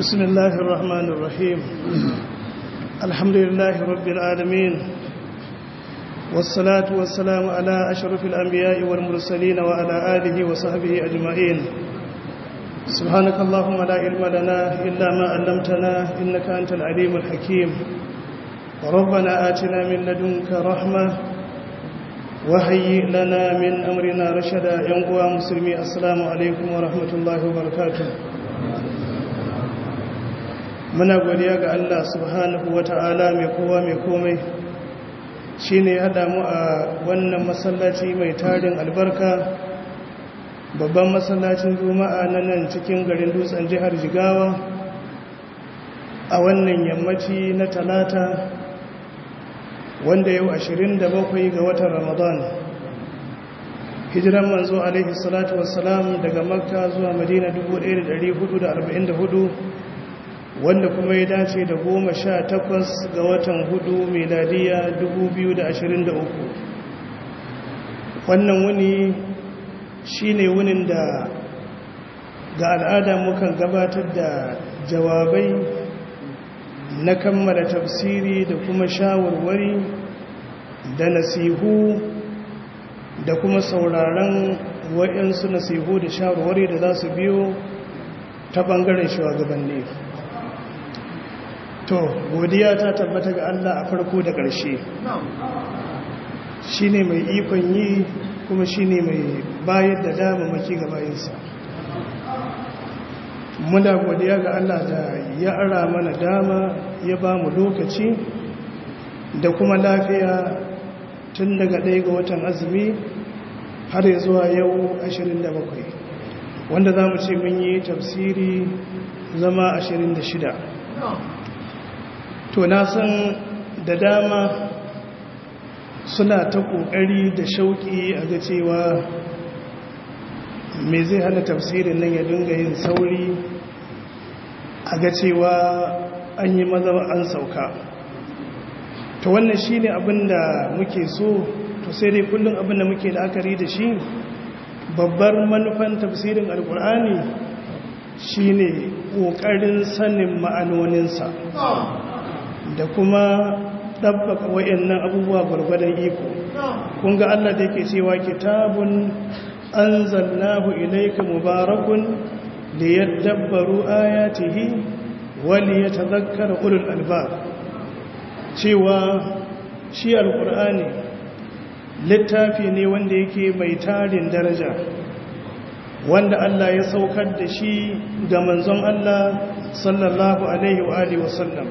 بسم الله الرحمن الرحيم الحمد لله رب العالمين والصلاة والسلام على أشرف الأنبياء والمرسلين وعلى آله وصحبه أجمعين سبحانك اللهم لا علم لنا إلا ما علمتنا إنك أنت العليم الحكيم ربنا آتنا من لدنك رحمة وهيئ لنا من أمرنا رشدا ينقوى مسلمي السلام عليكم ورحمة الله وبركاته muna godiya ga Allah subhanahu wata'ala mai kowa mai komai shine ya haɗa mu a wannan masallaci mai tarin albarka babban masallacin juma'a na nan cikin garin dutsen jihar jigawa a wannan yammaci na talata wanda yau 27 ga watan ramadan hijiran manzo alaihi salatu wassalam daga makka zuwa madina 1444 wanda kuma ya dace da goma sha takwas ga watan hudu meladiya 2023 wannan wuni shi ne wunin da ga al'ada mukan gabatar da jawabai na kammala tafsiri da kuma shawarwari da nasihu da kuma sauraron waɗansu nasihu da shawarwari da za su biyo ta ɓangaren shugabanni to godiya ta tabbata ga Allah a farko da ƙarshe shi ne mai ikon yi kuma shi ne mai bayar da damamaki ga bayansa muna godiya ga Allah da ya ara mana dama ya ba mu lokaci da kuma lafiya tun daga ɗaya ga watan azumi har ya zuwa yau 27 wanda za mu ce mun yi tafsiri zama 26 to na san da dama suna ta ƙoƙari da shauƙi a ga cewa me zai hana tafsirin nan ya dinga yin sauri a ga cewa an yi maza an sauka to wannan shi ne abinda muke so to sai dai kullum abinda muke la'akari da shi babbar manufan tafsirin alkur'ani shi ne ƙoƙarin sanin ma'anoninsa da kuma ɗabbaka wa'annan abubuwa gwargwadon iko kun ga Allah da yake cewa kitabun anzalnahu ilayka mubarakun liyadabbaru ayatihi wa liyatadhakkara ulul albab cewa shi alqur'ani littafi ne wanda yake mai tarin daraja wanda Allah ya saukar da shi ga manzon Allah sallallahu alaihi wa alihi wasallam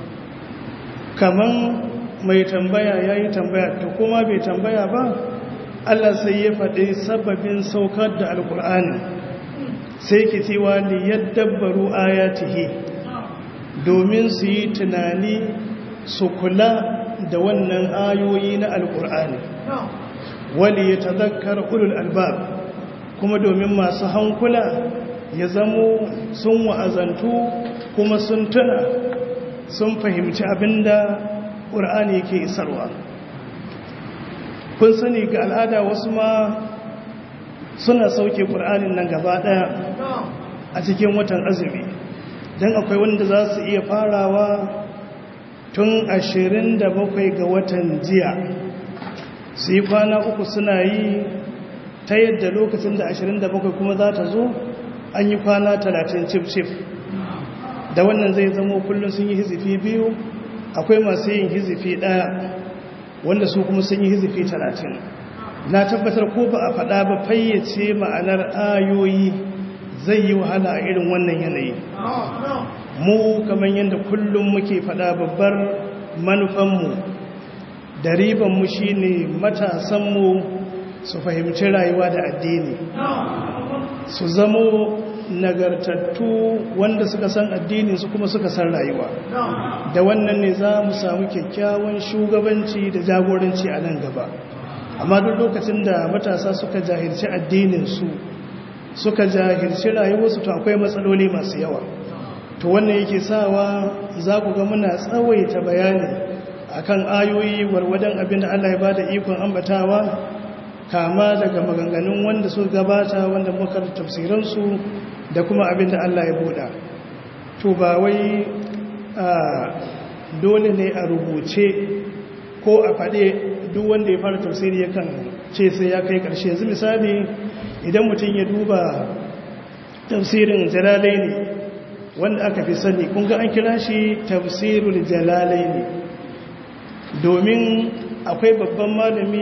kaman mai tambaya ya yi tambaya ta kuma bai tambaya ba Allah sai ya faɗi sababin saukar da alƙur'ani sai ke cewa ni yaddabbaru ayatihi domin su yi tunani su kula da wannan ayoyi na alƙur'ani wali ya tazakkar ulul albab kuma domin masu hankula ya zamo sun wa'azantu kuma sun tuna sun fahimci abinda ƙur'ani ke isarwa kun sani ga al'ada wasu ma suna sauke ƙur'anin nan gaba ɗaya a cikin watan azumi don akwai wanda za su iya farawa tun ashirin da bakwai ga watan jiya su yi kwana uku suna yi ta yadda lokacin da ashirin da bakwai kuma za ta zo an yi kwana talatin cif-cif da wannan zai zama kullum sun yi hizifi biyu akwai masu yin hizifi ɗaya wanda su kuma sun yi hizifi talatin na tabbatar ko ba a faɗa ba fayyace ma'anar ayoyi zai yi wahala a irin wannan yanayi mu kamar yadda kullum muke faɗa babbar manufanmu da ribanmu shi ne matasanmu su fahimci rayuwa da addini su zamo nagartattu wanda suka san addinin su kuma suka san rayuwa da wannan ne za mu samu kyakkyawan shugabanci da jagoranci a nan gaba amma duk lokacin da matasa suka jahilci addinin su suka jahilci rayuwarsu to akwai matsaloli masu yawa to wannan yake sawa za ku ga muna tsawaita bayani akan ayoyi warwadan abin da Allah ya bada ikon ambatawa kama daga maganganun wanda suka gabata wanda muka tafsiransu da kuma abin da Allah ya buɗa to ba wai dole ne a rubuce ko a faɗe duk wanda ya fara tafsiri yakan ce sai ya kai ƙarshe yanzu misali idan mutum ya duba tafsirin jalalai ne wanda aka fi sani kun ga an kira shi tafsirul jalalai ne domin akwai babban malami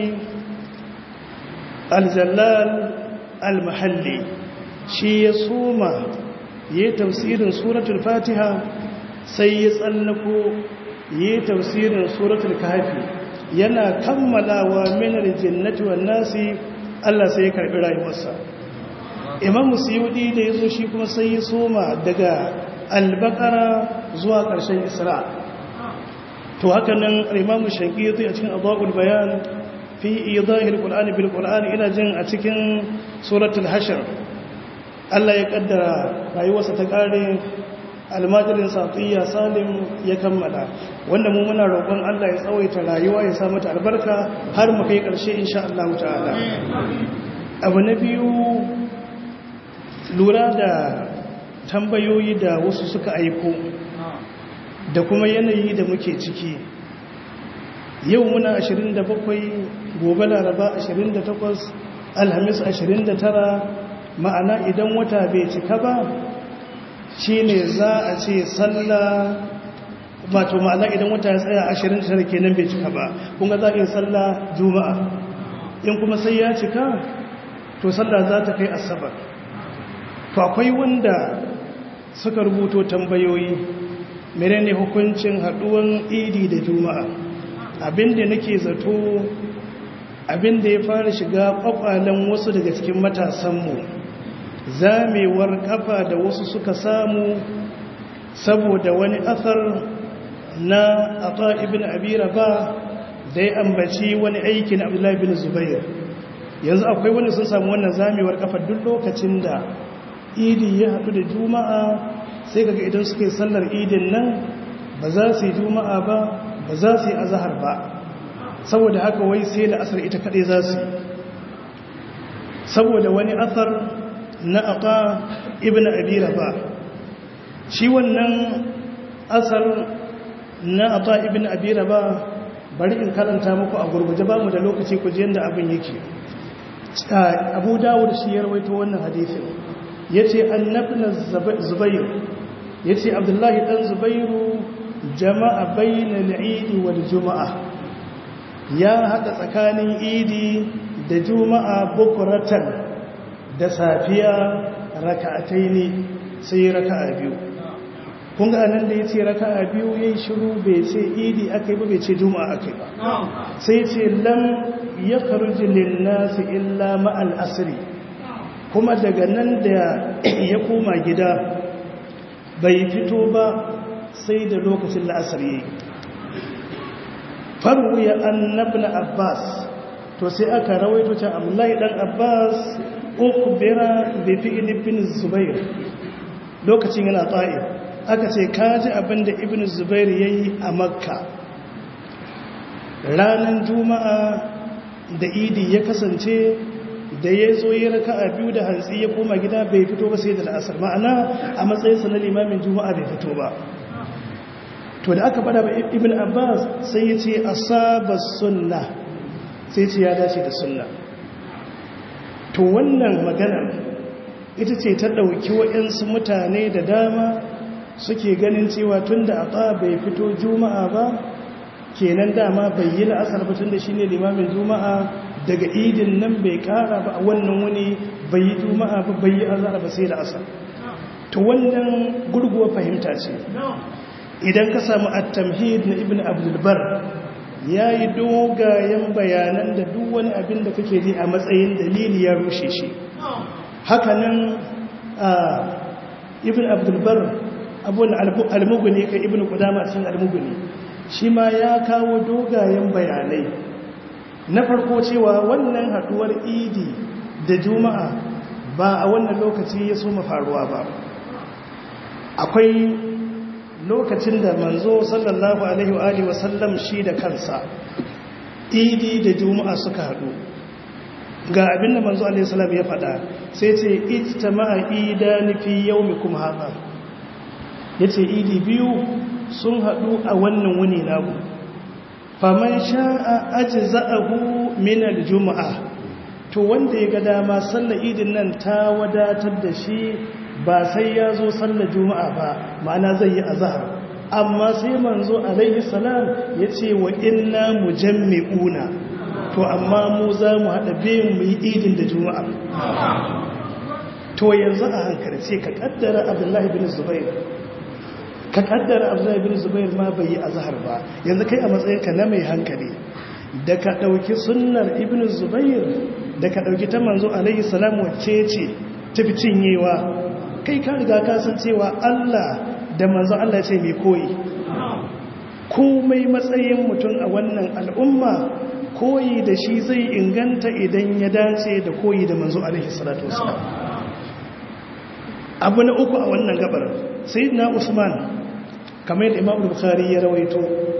aljallal almahalli shi ya soma ya yi tafsirin suratul fatiha sai ya tsallako ya yi tafsirin suratul kafi yana kammalawa minar jinnati wan nasi Allah sai ya karbi rayuwarsa imam musiyudi da ya zo shi kuma sai ya soma daga albakara zuwa ƙarshen isra to haka nan imam shankiti a cikin adwaul bayan fi idahil qur'ani bil qur'ani ina jin a cikin suratul hashr Allah ya kaddara rayuwarsa ta kare almajirin satiya salim ya kammala wanda mu muna roƙon Allah ya tsawaita rayuwa ya sa mata albarka har mu kai ƙarshe insha Allah ta'ala abu na biyu lura da tambayoyi da wasu suka aiko da kuma yanayi da muke ciki yau muna 27 gobe laraba 28 alhamis 29 ma'ana idan wata bai cika ba shi ne za a ce sallah wato ma'ana idan wata ya tsaya 29 kenan bai cika ba kunga za a yi sallah juma'a in kuma sai ya cika to sallah za ta kai asabar to akwai wanda suka rubuto tambayoyi menene hukuncin haduwan idi da juma'a abinda nake zato abinda ya fara shiga kwakwalen wasu daga cikin matasanmu zamewar kafa da wasu suka samu saboda wani asar na ata ibn abira ba da ya ambaci wani aikin abdullahi bin zubair yanzu akwai wani sun samu wannan zamewar kafa duk lokacin da idi ya haɗu da juma'a sai kaga idan suka yi sallar idin nan ba za su yi juma'a ba ba za su yi azahar ba saboda haka wai sai da asar ita kaɗai za su yi saboda wani asar na aka ibn abira ba shi wannan asar na aka ibn abira ba bari in karanta muku a gurguje ba mu da lokaci ku ji yadda abin yake abu dawud shi ya rawaito wannan hadisin ya ce annabna zubair ya ce abdullahi ɗan zubairu jama'a bayyana idi wal juma'a ya haɗa tsakanin idi da juma'a bukuratan da safiya raka'atai ne sai raka'a biyu kun ga anan da ya ce raka'a biyu ya yi shiru bai ce idi aka yi ba bai ce juma'a aka yi ba sai ce lam ya karuji linnasi illa ma'al asiri kuma daga nan da ya koma gida bai fito ba sai da lokacin la'asar yi faru ya annabna abbas to sai aka rawaito ta amlai dan abbas uku bera da fi ibn zubair lokacin yana ta'ir aka ce kaji abinda ibn zubair ya yi a makka ranar juma'a da idi ya kasance da ya zo yi raka a biyu da hantsi ya koma gida bai fito ba sai da la'asar ma'ana a matsayinsa na limamin juma'a bai fito ba to da aka fada ba ibn abbas sai ya ce asaba sunna sai ce ya dace da sunna to wannan magana ita ce ta ɗauki waɗansu mutane da dama suke ganin cewa tun da a bai fito juma'a ba kenan dama bai yi la'asar ba tun da shi ne limamin juma'a daga idin nan bai kara ba a wannan wani bai yi juma'a ba bai yi azara ba sai da asar to wannan gurguwa fahimta ce idan ka samu at-tamhid na ibn abdulbar ya yi dogayen bayanan da duk wani abin da kake ji a matsayin dalili ya rushe shi hakanan ibn abdulbar abuwan almuguni kan ibn kudama cikin almuguni shi ma ya kawo dogayen bayanai na farko cewa wannan haduwar idi da juma'a ba a wannan lokaci ya so faruwa ba akwai lokacin da manzo sallallahu alaihi wa alihi wasallam shi da kansa idi da juma'a suka hadu ga abin da manzo alaihi salam ya faɗa sai ce ijtama'a idani fi yawmikum hadha ya ce idi biyu sun haɗu a wannan wuni nagu faman sha'a aji za'ahu minar juma'a to wanda ya ga dama sallar idin nan ta wadatar da shi ba sai ya zo sallar juma'a ba ma'ana zai yi azahar amma sai manzo alaihi salam ya ce wa inna mujammi'una to amma mu za mu haɗa biyun mu yi idin da juma'a to yanzu a hankalce ka kaddara abdullahi bin zubair ka kaddara abdullahi bin zubair ma bai yi azhar ba yanzu kai a matsayinka na mai hankali da ka dauki sunnar ibn zubair da ka dauki ta manzo alaihi salam wacce ce tafi cinyewa kai ka riga ka san cewa Allah da manzo Allah ce mai koyi komai matsayin mutum a wannan al'umma koyi da shi zai inganta idan ya dace da koyi da manzo alaihi salatu wasallam abu na uku a wannan gabar sayyidina usman kamar yadda imam bukhari ya rawaito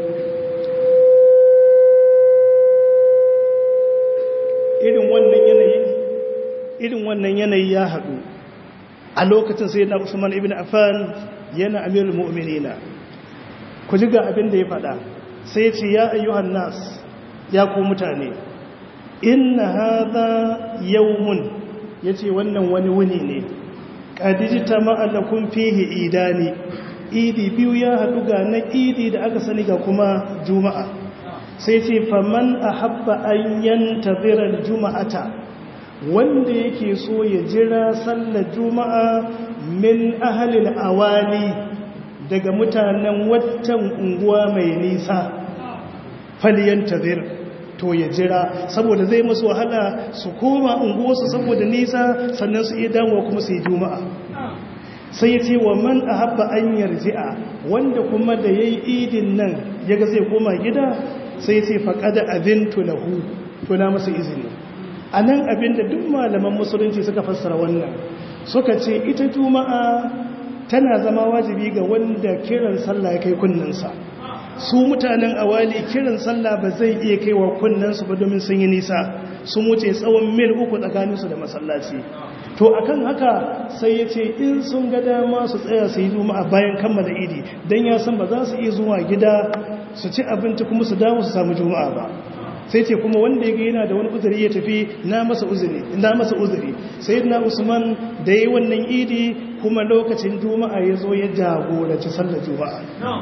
irin wannan yanayi irin wannan yanayi ya haɗu a lokacin sayyidina usman ibn affan yana amirul mu'minina ku ji ga abin da ya faɗa sai ce ya ayyuhan nas ya ku mutane inna hadha yawmun yace wannan wani wuni ne kadijita ma'alakun fihi idani idi biyu ya haɗu ga na idi da aka sani ga kuma juma'a sai ce faman a haɓa an yanta birar juma'ata wanda yake so ya jira sallar juma'a min ahalin awali daga mutanen watan unguwa mai nisa faliyanta bir to ya jira saboda zai masu wahala su koma unguwarsu saboda nisa sannan su iya damuwa kuma su yi juma'a sai ya ce wa man a haɓa an yarji'a wanda kuma da ya yi idin nan ya ga zai koma gida sai ya ce faƙada abin tulahu tuna masa izini a nan abin da duk malaman musulunci suka fassara wannan suka ce ita juma'a tana zama wajibi ga wanda kiran sallah ya kai kunninsa su mutanen awali kiran sallah ba zai iya kai wa kunnensu ba domin sun yi nisa sun wuce tsawon mil uku tsakaninsu da masallaci to akan haka sai ya ce in sun ga dama su tsaya su yi juma'a bayan kammala idi don ya san ba za su iya zuwa gida su ci abinci kuma su dawo su samu juma'a ba sai ce kuma wanda ya ga yana da wani uzuri ya tafi na masa uzuri na masa uzuri sai na usman da yi wannan idi kuma lokacin juma'a ya zo ya jagoranci sallar juma'a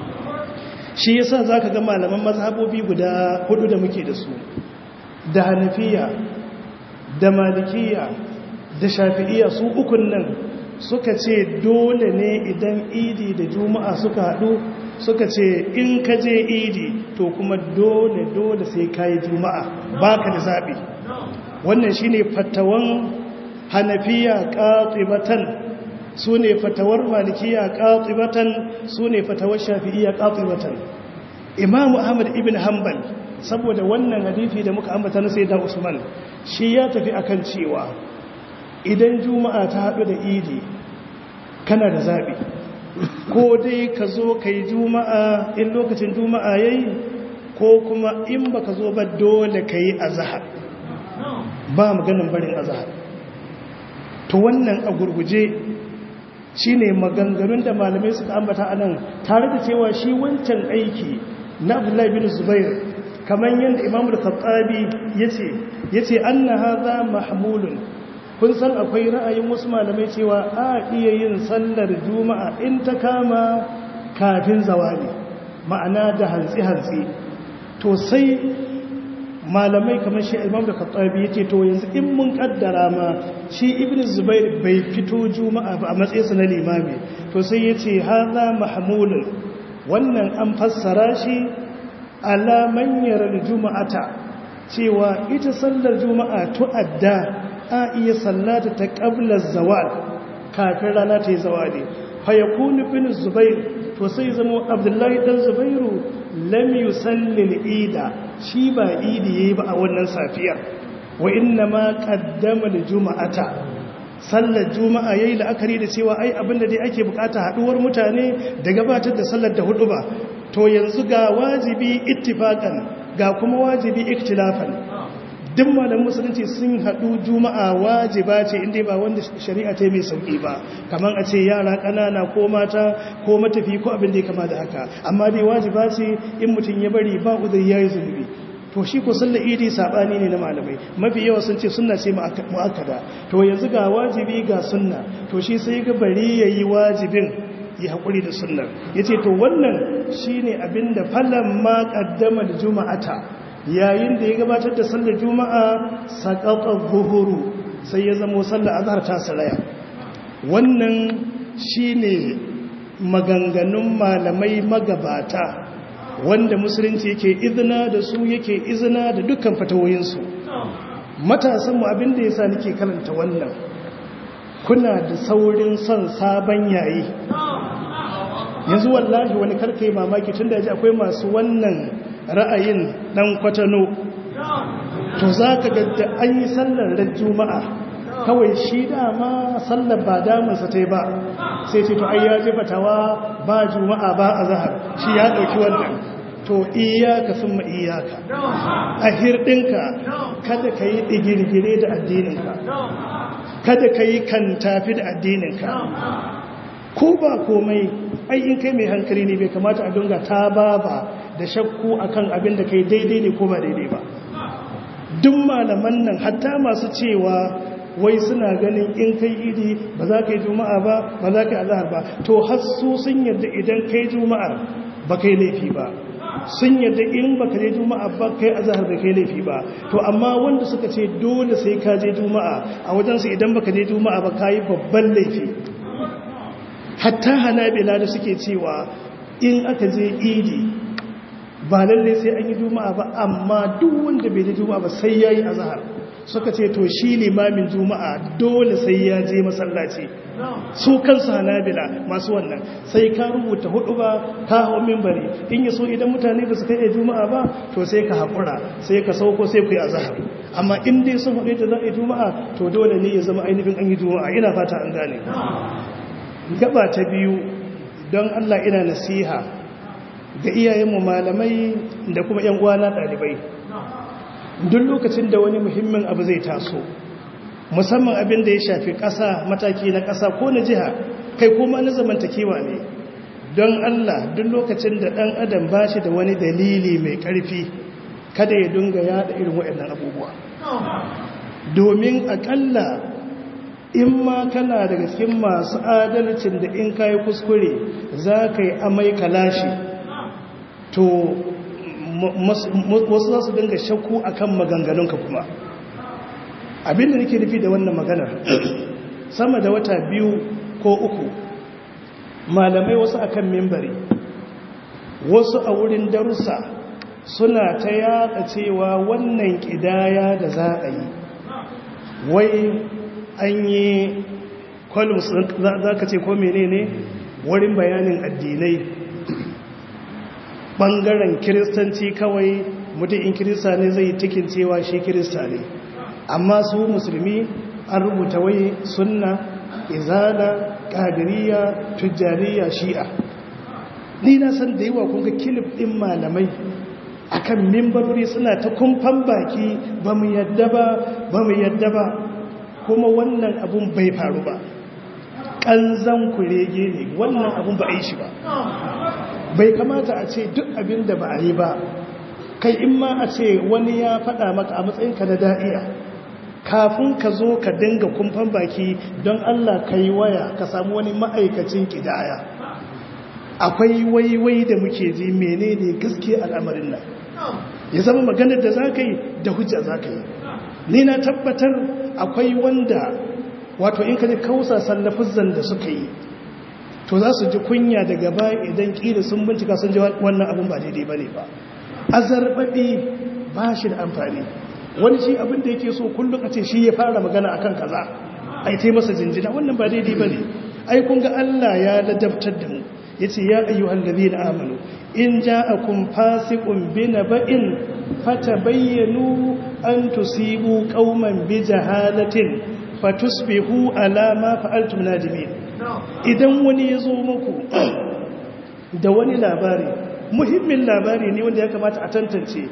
shi yasa zaka ga malaman mazhabobi guda hudu da muke da su da hanafiya da malikiya da shafi'iya su ukun nan suka ce dole ne idan idi da juma'a suka haɗu suka ce in ka je idi to kuma dole dole sai ka yi juma'a ba ka da zaɓi wannan shi ne fatawan hanafiya ƙaƙibatan su ne fatawar malikiya ƙaƙibatan su ne fatawar shafi'iya ƙaƙibatan imamu ahmad ibn hanbal saboda wannan hadifi da muka ambata na sai da usman shi ya tafi akan cewa idan juma'a ta haɗu da idi kana da zaɓi ko dai ka zo ka yi juma'a in lokacin juma'a ya yi ko kuma in ba ka zo ba dole ka yi azahar ba maganin barin azahar to wannan a gurguje shi ne maganganun da malamai suka ambata a nan tare da cewa shi wancan aiki na abdullahi bin zubair kamar yadda imamu da katsabi ya ce an na haza mahmulun kun san akwai ra'ayin wasu malamai cewa a iya yin sallar juma'a in ta kama kafin zawali ma'ana da hantsi-hantsi to sai malamai kamar shi imam da khattabi yace to yanzu in mun kaddara ma shi ibn zubair bai fito juma'a ba a matsayinsa na limami to sai yace hadha mahmulun wannan an fassara shi ala man yara juma'ata cewa ita sallar juma'a tu'adda a iya sallata ta ƙablar zawal kafin rana ta yi zawali fayakunu bin zubair to sai zama abdullahi ɗan zubairu lam yusallil ida shi ba idi yayi ba a wannan safiyar wa inna ma qaddama juma'ata sallar juma'a yayi la'akari da cewa ai abinda dai ake bukata haduwar mutane da gabatar da sallar da hudu ba to yanzu ga wajibi ittifaqan ga kuma wajibi iktilafan duk malam musulunci sun haɗu juma'a wajiba ce inda ba wanda shari'a ta mai sauƙi ba kamar a ce yara ƙanana ko mata ko matafi ko abin da ya kama da haka amma dai wajiba ce in mutum ya bari ba uzuri ya yi zunubi to shi ko sallar idi saɓani ne na malamai mafi yawa sun ce sunna ce mu'akkada to yanzu ga wajibi ga sunna to shi sai ga bari ya yi wajibin yi haƙuri da sunnar ya ce to wannan shi ne abin da falon ma ƙaddama da juma'ata yayin da ya gabatar da sallar juma'a saƙaƙar buhuru sai ya zamo sallar azhar ta saraya wannan shi ne maganganun malamai magabata wanda musulunci yake izina da su yake izina da dukkan fatawoyinsu matasanmu abinda ya sa nake karanta wannan kuna da saurin son sabon yayi yanzu wallahi wani karkai mamaki tun da ji akwai masu wannan ra'ayin dan kwatano to za ka gadda an yi sallar da juma'a kawai shi dama sallar ba damunsa ta ba sai ce to ai ya ji fatawa ba juma'a ba a zahar shi ya ɗauki wannan to iyaka sun ma iyaka a hirɗinka kada ka yi ɗigirgire da addininka kada ka yi kan tafi da addininka ko ba komai ai in kai mai hankali ne bai kamata a dunga ta ba ba da shakku akan abin da kai daidai ne ko ba daidai ba duk malaman nan hatta masu cewa wai suna ganin in kai idi ba za ka yi juma'a ba ba za ka yi azahar ba to har su sun yadda idan kai juma'ar ba kai laifi ba sun yadda in ba ka je juma'a ba kai azahar ba kai laifi ba to amma wanda suka ce dole sai ka je juma'a a wajensu idan ba ka je juma'a ba ka yi babban laifi hatta hanabila da suke cewa in aka je idi ba lalle sai an yi juma'a ba amma duk wanda bai je juma'a ba sai yayi azhar suka ce to shi limamin juma'a dole sai ya je masallaci su kansu hanabila masu wannan sai ka rubuta hudu ba ka hau minbari in yi so idan mutane ba su kai juma'a ba to sai ka haƙura sai ka sauko sai ku yi azhar amma in dai sun haɗe da za a yi juma'a to dole ne ya zama ainihin an yi juma'a ina fata an gane gaba ta biyu don Allah ina nasiha ga iyayenmu malamai da kuma ‘yan uwana ɗalibai duk lokacin da wani muhimmin abu zai taso musamman abin da ya shafi ƙasa mataki na ƙasa ko na jiha kai kuma na zamantakewa ne don Allah duk lokacin da ɗan adam ba shi da wani dalili mai ƙarfi kada ya dunga yaɗa irin waɗannan abubuwa domin aƙalla in ma kana daga cikin masu adalcin da in kayi kuskure za ka yi amai kalashi to wasu za su dinga shakku akan maganganunka kuma abinda nake nufi da wannan maganar sama da wata biyu ko uku malamai wasu akan mimbari wasu a wurin darussa suna ta yada cewa wannan kidaya da za a yi wai an yi columns za ka ce ko menene wurin bayanin addinai ɓangaren kiristanci kawai mutum in kirista ne zai cikin cewa shi kirista ne amma su musulmi an rubuta wai sunna izala ƙadiriya tujjariya shi'a ni na san da yawa kunga kilif ɗin malamai akan mimbarori suna ta kumfan baki ba mu yadda ba ba mu yadda ba kuma wannan abun bai faru ba ƙanzan kurege ne wannan abun ba a yi shi ba bai kamata a ce duk abin da ba a yi ba kai in ma a ce wani ya faɗa maka a matsayinka na da'iya kafin ka zo ka dinga kumfan baki don Allah ka yi waya ka samu wani ma'aikacin ƙidaya akwai waiwai da muke ji menene gaske al'amarin nan ya zama maganar da za ka yi da hujja za ka yi ni na tabbatar akwai wanda wato in ka ji kausa sallafizan da suka yi to za su ji kunya daga baya idan ƙila sun bincika sun ji wannan abin ba daidai ba ne ba azarbaɓi ba shi da amfani wani shi abin da yake so kullum a ce shi ya fara magana akan kaza a yi masa jinjina wannan ba daidai ba ne ai kun ga Allah ya ladabtar da mu ya ce ya ayyuhan ladina amanu in ja'akum fasiqun binaba'in fatabayyanu an tusibu qauman bi jahalatin fatusbihu ala ma fa'altum nadimin idan wani ya zo muku da wani labari muhimmin labari ne wanda ya kamata a tantance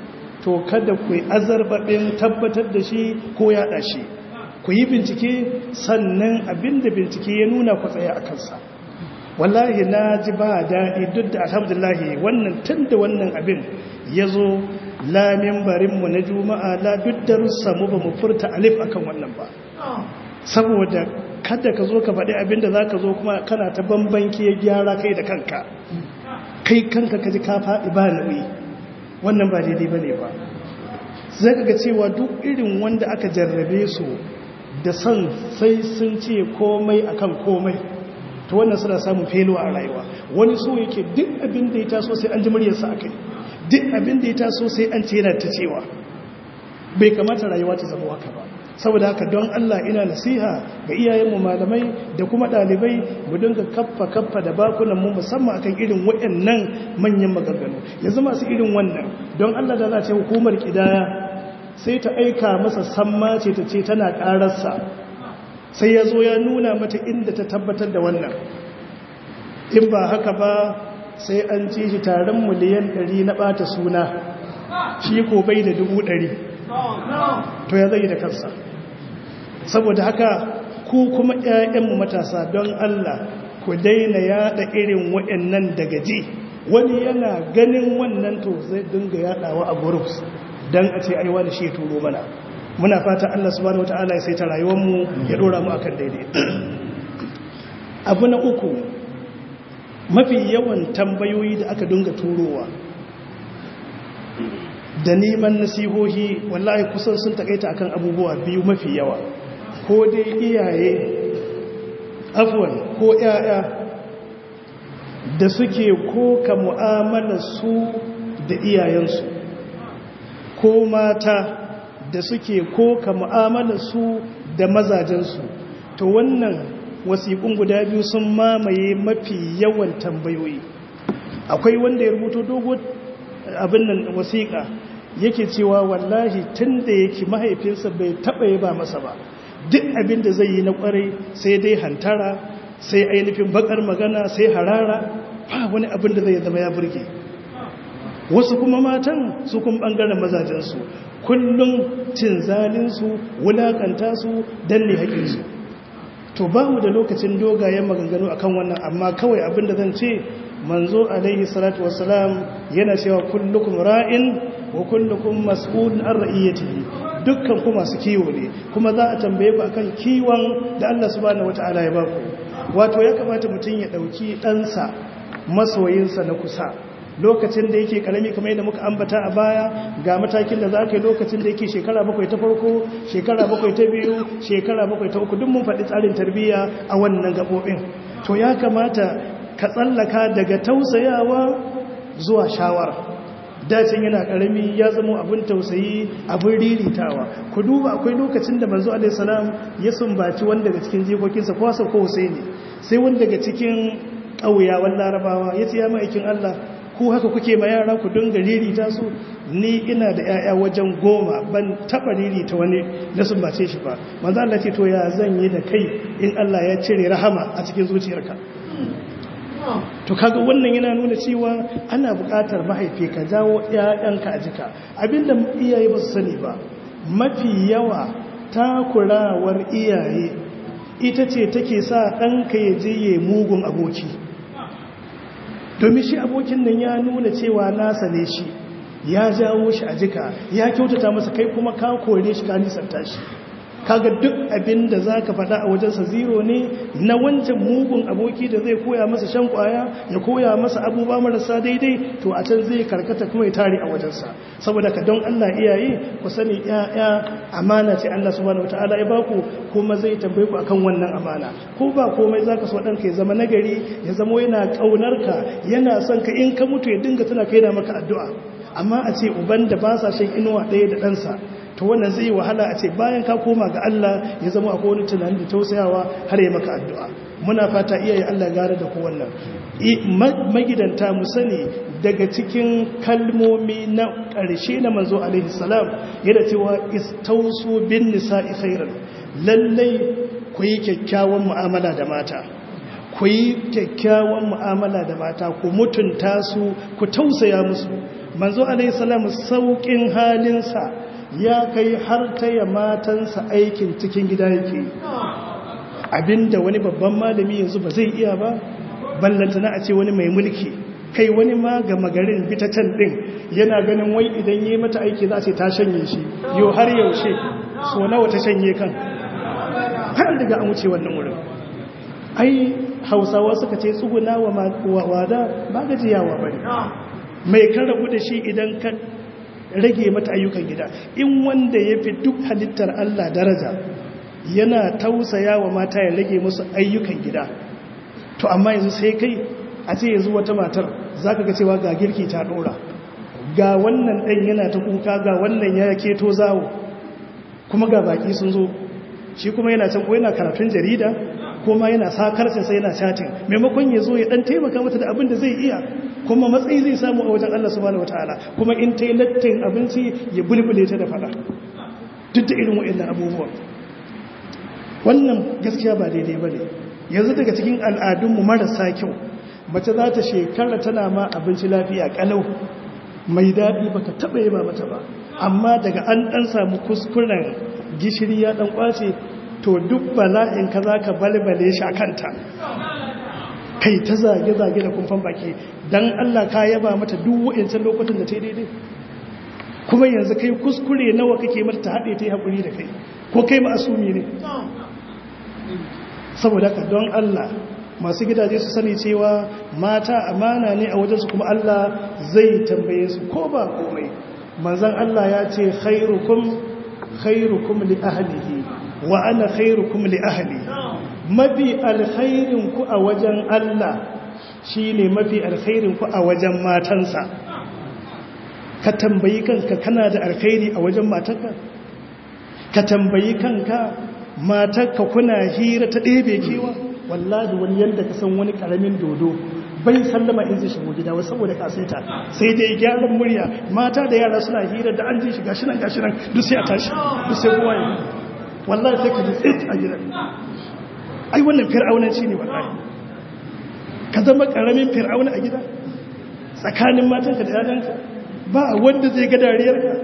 to kada ku yi azarbabin tabbatar da shi ko yaɗa shi ku yi bincike sannan abinda bincike ya nuna ku tsaya a kansa wallahi na ji ba daɗi duk da alhamdulahi wannan tun da wannan abin ya zo lamin barinmu na juma'a la duk darussamu ba mu furta alif akan wannan ba saboda kada ka zo ka faɗi abinda za ka zo kuma kana ta bambanki ya gyara kai da kanka kai kanka ka ji ka faɗi ba nauyi wannan ba daidai ba ne ba zai ga cewa duk irin wanda aka jarrabe su da son sai sun ce komai akan komai to wannan suna samun feluwa a rayuwa wani so yake duk abin da ya taso sai an ji muryarsa a kai duk abin da ya taso sai an ce yana ta cewa bai kamata rayuwa ta zama waka ba saboda haka don Allah ina nasiha ga iyayenmu malamai da kuma ɗalibai mu dinga kaffa kaffa da bakunan mu musamman akan irin waɗannan manyan maganganu yanzu masu irin wannan don Allah da za ce hukumar kidaya sai ta aika masa samma ce ta ce tana ƙararsa sai ya zo ya nuna mata inda ta tabbatar da wannan in ba haka ba sai an ci shi taron miliyan 100 na ɓata suna shi ko bai da dubu ɗari to ya zai da kansa saboda haka ku kuma ƴaƴanmu matasa don Allah ku daina yada irin waɗannan daga ji wani yana ganin wannan to zai dinga yadawa a groups dan a ce aiwa da shi turo mana muna fata Allah subhanahu wataala ya saita rayuwarmu ya dora mu akan daidai abu na uku mafi yawan tambayoyi da aka dinga turowa da neman nasihohi wallahi kusan sun takaita akan abubuwa biyu mafi yawa ko dai iyaye afwan ko yaya da suke koka mu'amala su da iyayensu ko mata da suke koka mu'amala su da mazajensu to wannan wasiƙun guda biyu sun mamaye mafi yawan tambayoyi akwai wanda ya rubuto dogo abin nan wasiƙa yake cewa wallahi tun da yake mahaifinsa bai taɓa yi ba masa ba duk abin da zai yi na ƙwarai sai dai hantara sai ainihin bakar magana sai harara ba wani abin da zai zama ya burge wasu kuma matan su kuma ɓangaren mazajensu kullum cin zalinsu wulaƙanta su danne haƙinsu to ba mu da lokacin dogayen maganganu akan wannan amma kawai abin da zan ce manzo alaihi salatu wassalam yana cewa kullukum ra'in wa kullukum mas'ulun an ra'iyatihi dukkan ku masu kiwo ne kuma za a tambaye ku akan kiwon da Allah subhanahu wataala ya baku wato ya kamata mutum ya dauki ɗansa masoyinsa na kusa lokacin da yake karami kamar yadda muka ambata a baya ga matakin da za ka yi lokacin da yake shekara bakwai ta farko shekara bakwai ta biyu shekara bakwai ta uku duk mun faɗi tsarin tarbiyya a wannan gaɓoɓin to ya kamata ka tsallaka daga tausayawa zuwa shawara dacin yana karami ya zama abin tausayi abin riritawa ku duba akwai lokacin da manzo alaihi salam ya sumbaci wanda daga cikin jikokinsa ko Hassan ko Husaini sai wanda daga cikin ƙauyawan larabawa ya ce ya ma'aikin Allah ku haka kuke ma yara ku dinga ririta su ni ina da 'ya'ya wajen goma ban taɓa ririta wani na sumbace shi ba manzo Allah ce to ya zan yi da kai in Allah ya cire rahama a cikin zuciyarka to kaga wannan yana nuna cewa ana buƙatar mahaifi ka jawo ƴaƴanka a jika abinda iyaye ba su sani ba mafi yawa takurawar iyaye ita ce take sa ɗanka ya je ya mugun aboki domin shi abokin nan ya nuna cewa nasa ne shi ya jawo shi a jika ya kyautata masa kai kuma ka kore shi ka nisanta shi kaga duk abin da za ka faɗa a wajensa zero ne na wancan mugun aboki da zai koya masa shan kwaya ya koya masa abubuwa marasa daidai to a can zai karkata kuma ya tare a wajensa saboda ka don Allah iyaye ku sani ya'ya amana ce Allah subhanahu wataala ya baku kuma zai tambaye ku akan wannan amana ko ba komai zaka so ɗanka ya zama nagari ya zama yana ƙaunar ka yana son ka in ka mutu ya dinga tana kai da maka addu'a amma a ce uban da ba sa shan inuwa ɗaya da ɗansa to wannan zai wahala a ce bayan ka koma ga Allah ya zama akwai wani tunani da tausayawa har ya maka addu'a muna fata iyaye Allah gara da ku wannan magidanta mu sani daga cikin kalmomi na ƙarshe na manzo alaihi salam yana cewa istausu bin nisa'i khairan lallai ku yi kyakkyawan mu'amala da mata ku yi kyakkyawan mu'amala da mata ku mutunta su ku tausaya musu manzo alaihi salam saukin halinsa ya kai har taya matansa aikin cikin gida yake abinda wani babban malami yanzu ba zai iya ba ballantana a ce wani mai mulki kai wani ma ga magarin bitacen din yana ganin wai idan yi mata aiki za ce ta shanye shi yau har yaushe so nawa ta shanye kan har daga an wuce wannan wurin ai hausawa suka ce tsuguna wa wada ba gajiyawa bane mai kan rabu da shi idan ka rage mata ayyukan gida in wanda ya fi duk halittar Allah daraja yana tausaya wa mata ya rage musu ayyukan gida to amma yanzu sai kai a ce yanzu wata matar za ka ga cewa ga girki ta dora ga wannan ɗan yana ta kuka ga wannan ya keto zawo kuma ga baki sun zo shi kuma yana can ko yana karatun jarida kuma yana sakarcin sai yana chatin maimakon ya zo ya dan taimaka mata da abin da zai iya kuma matsayi zai samu a wajen Allah subhanahu wataala kuma in ta yi lattin abinci ya bulbule ta da fada duk da irin wa'annan abubuwan wannan gaskiya ba daidai ba ne yanzu daga cikin al'adunmu marasa kyau mace za ta shekara tana ma abinci lafiya kalau mai daɗi ba ka taɓa yi ba mata ba amma daga an ɗan samu kuskuren gishiri ya ɗan ƙwace to duk bala'in ka za ka balbale shi a kanta kai ta zage-zage da kumfan baki don allah ka yaba mata duk wa'incan lokutan da ta yi daidai kuma yanzu kai kuskure nawa kake mata ta haɗe ta yi haƙuri da kai ko kai ma'asumi ne saboda ka don allah masu gidaje su sani cewa mata amana ne a wajensu kuma allah zai tambaye su ko ba komai manzan allah ya ce khairukum khairukum li ahlihi wa ana khairukum li ahli mafi alkhairin ku a wajen Allah shine mafi alkhairin ku a wajen matansa ka tambayi kanka kana da alkhairi a wajen matarka ka tambayi kanka matarka kuna hira ta ɗebe kewa wallahi wani yanda ka san wani karamin dodo bai sallama in zai shigo gida wasu saboda kasaita sai dai gyaran murya mata da yara suna hira da an ji shiga shi nan gashi nan duk sai a tashi duk sai kowa ya wallahi sai ka ji tsit a gidan ai wannan fir'aunanci ne wallahi ka zama karamin fir'auna a gida tsakanin matanka da yayanka ba wanda zai ga dariyarka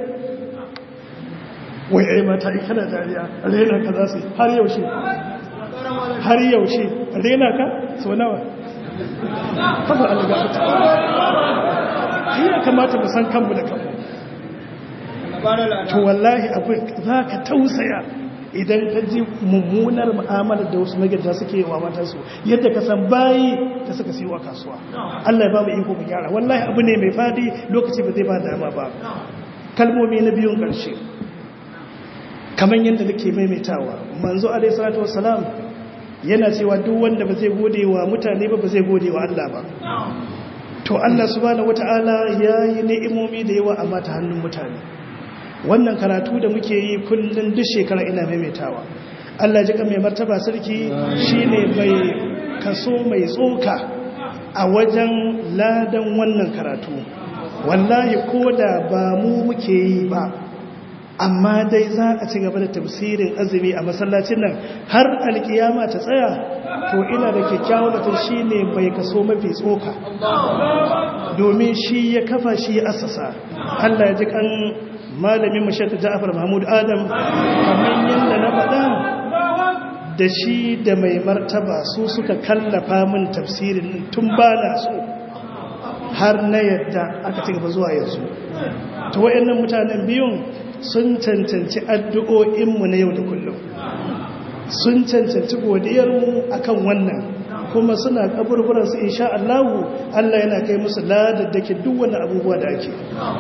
wai ai mata in kana dariya rena ka za su har yaushe har yaushe rena ka so nawa kafa alga ta ya kamata mu san kanmu da kanmu to wallahi abin za ka tausaya idan ka ji mummunar mu'amalar da wasu magidanta suke wa matansu yadda ka san bayi da suka siyo a kasuwa Allah ya ba mu iko mu gyara wallahi abu ne mai fadi lokaci ba zai ba dama ba kalmomi na biyun ƙarshe kamar yadda nake maimaitawa manzo alaihi salatu wassalam yana cewa duk wanda ba zai gode wa mutane ba ba zai gode wa Allah ba to Allah subhanahu wataala yayi ni'imomi da yawa amma ta hannun mutane wannan karatu da muke yi kullum duk shekara ina maimaitawa Allah ji mai martaba sarki shine mai kaso mai tsoka a wajen ladan wannan karatu wallahi ko da ba mu muke yi ba amma dai za a ci gaba da tafsirin azumi a masallacin nan har alkiyama ta tsaya to ina da kyakkyawar da shi ne mai kaso mafi tsoka domin shi ya kafa shi ya assasa Allah ya ji kan malamin mashaka Ja'far Mahmud Adam kamar yadda na faɗa da shi da mai martaba su suka kallafa min tafsirin tun ba na so har na yadda aka ci gaba zuwa yanzu to wayannan mutanen biyun sun cancanci addu'o'inmu na yau da kullum sun cancanci godiyarmu akan wannan kuma suna kaburburansu insha Allahu Allah yana kai musu ladaddake duk wani abubuwa da ake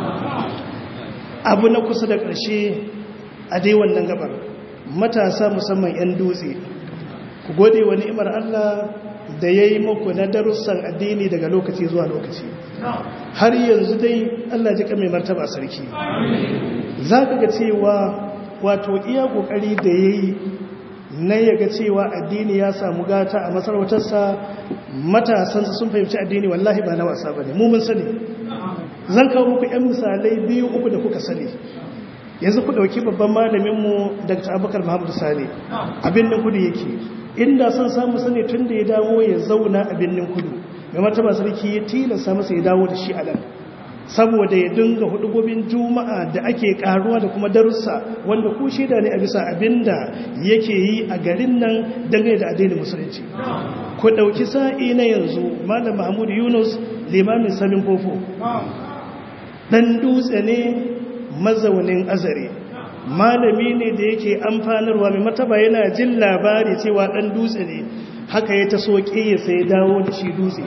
abu na kusa da ƙarshe a dai wannan gabar matasa musamman 'yan dutse ku gode wa ni'imar Allah da ya yi muku na darussan addini daga lokaci zuwa lokaci har yanzu dai Allah ji mai martaba sarki za ka ga cewa wato iya ƙoƙari da ya yi na yaga cewa addini ya samu gata a masarautarsa matasansa sun fahimci addini wallahi ba na wasa ba ne mun sani zan kawo muku 'yan misalai biyu uku da kuka sani yanzu ku ɗauki babban malaminmu dr abubakar muhammadu sani abin da kudu yake inda son samu sani tun da ya dawo ya zauna a birnin kudu mai martaba sarki ya tilasta masa ya dawo da shi a nan saboda ya dinga hudugobin juma'a da ake karuwa da kuma darussa wanda ku shaida ne a bisa abinda yake yi a garin nan dangane da addinin musulunci ku dauki sa'i na yanzu malam mahmud yunus limamin samin fofo dan dutse ne mazaunin azare malami ne da yake amfanarwa mai mataba yana jin labari cewa dan dutse ne haka ya ta soke ya sai dawo da shi dutse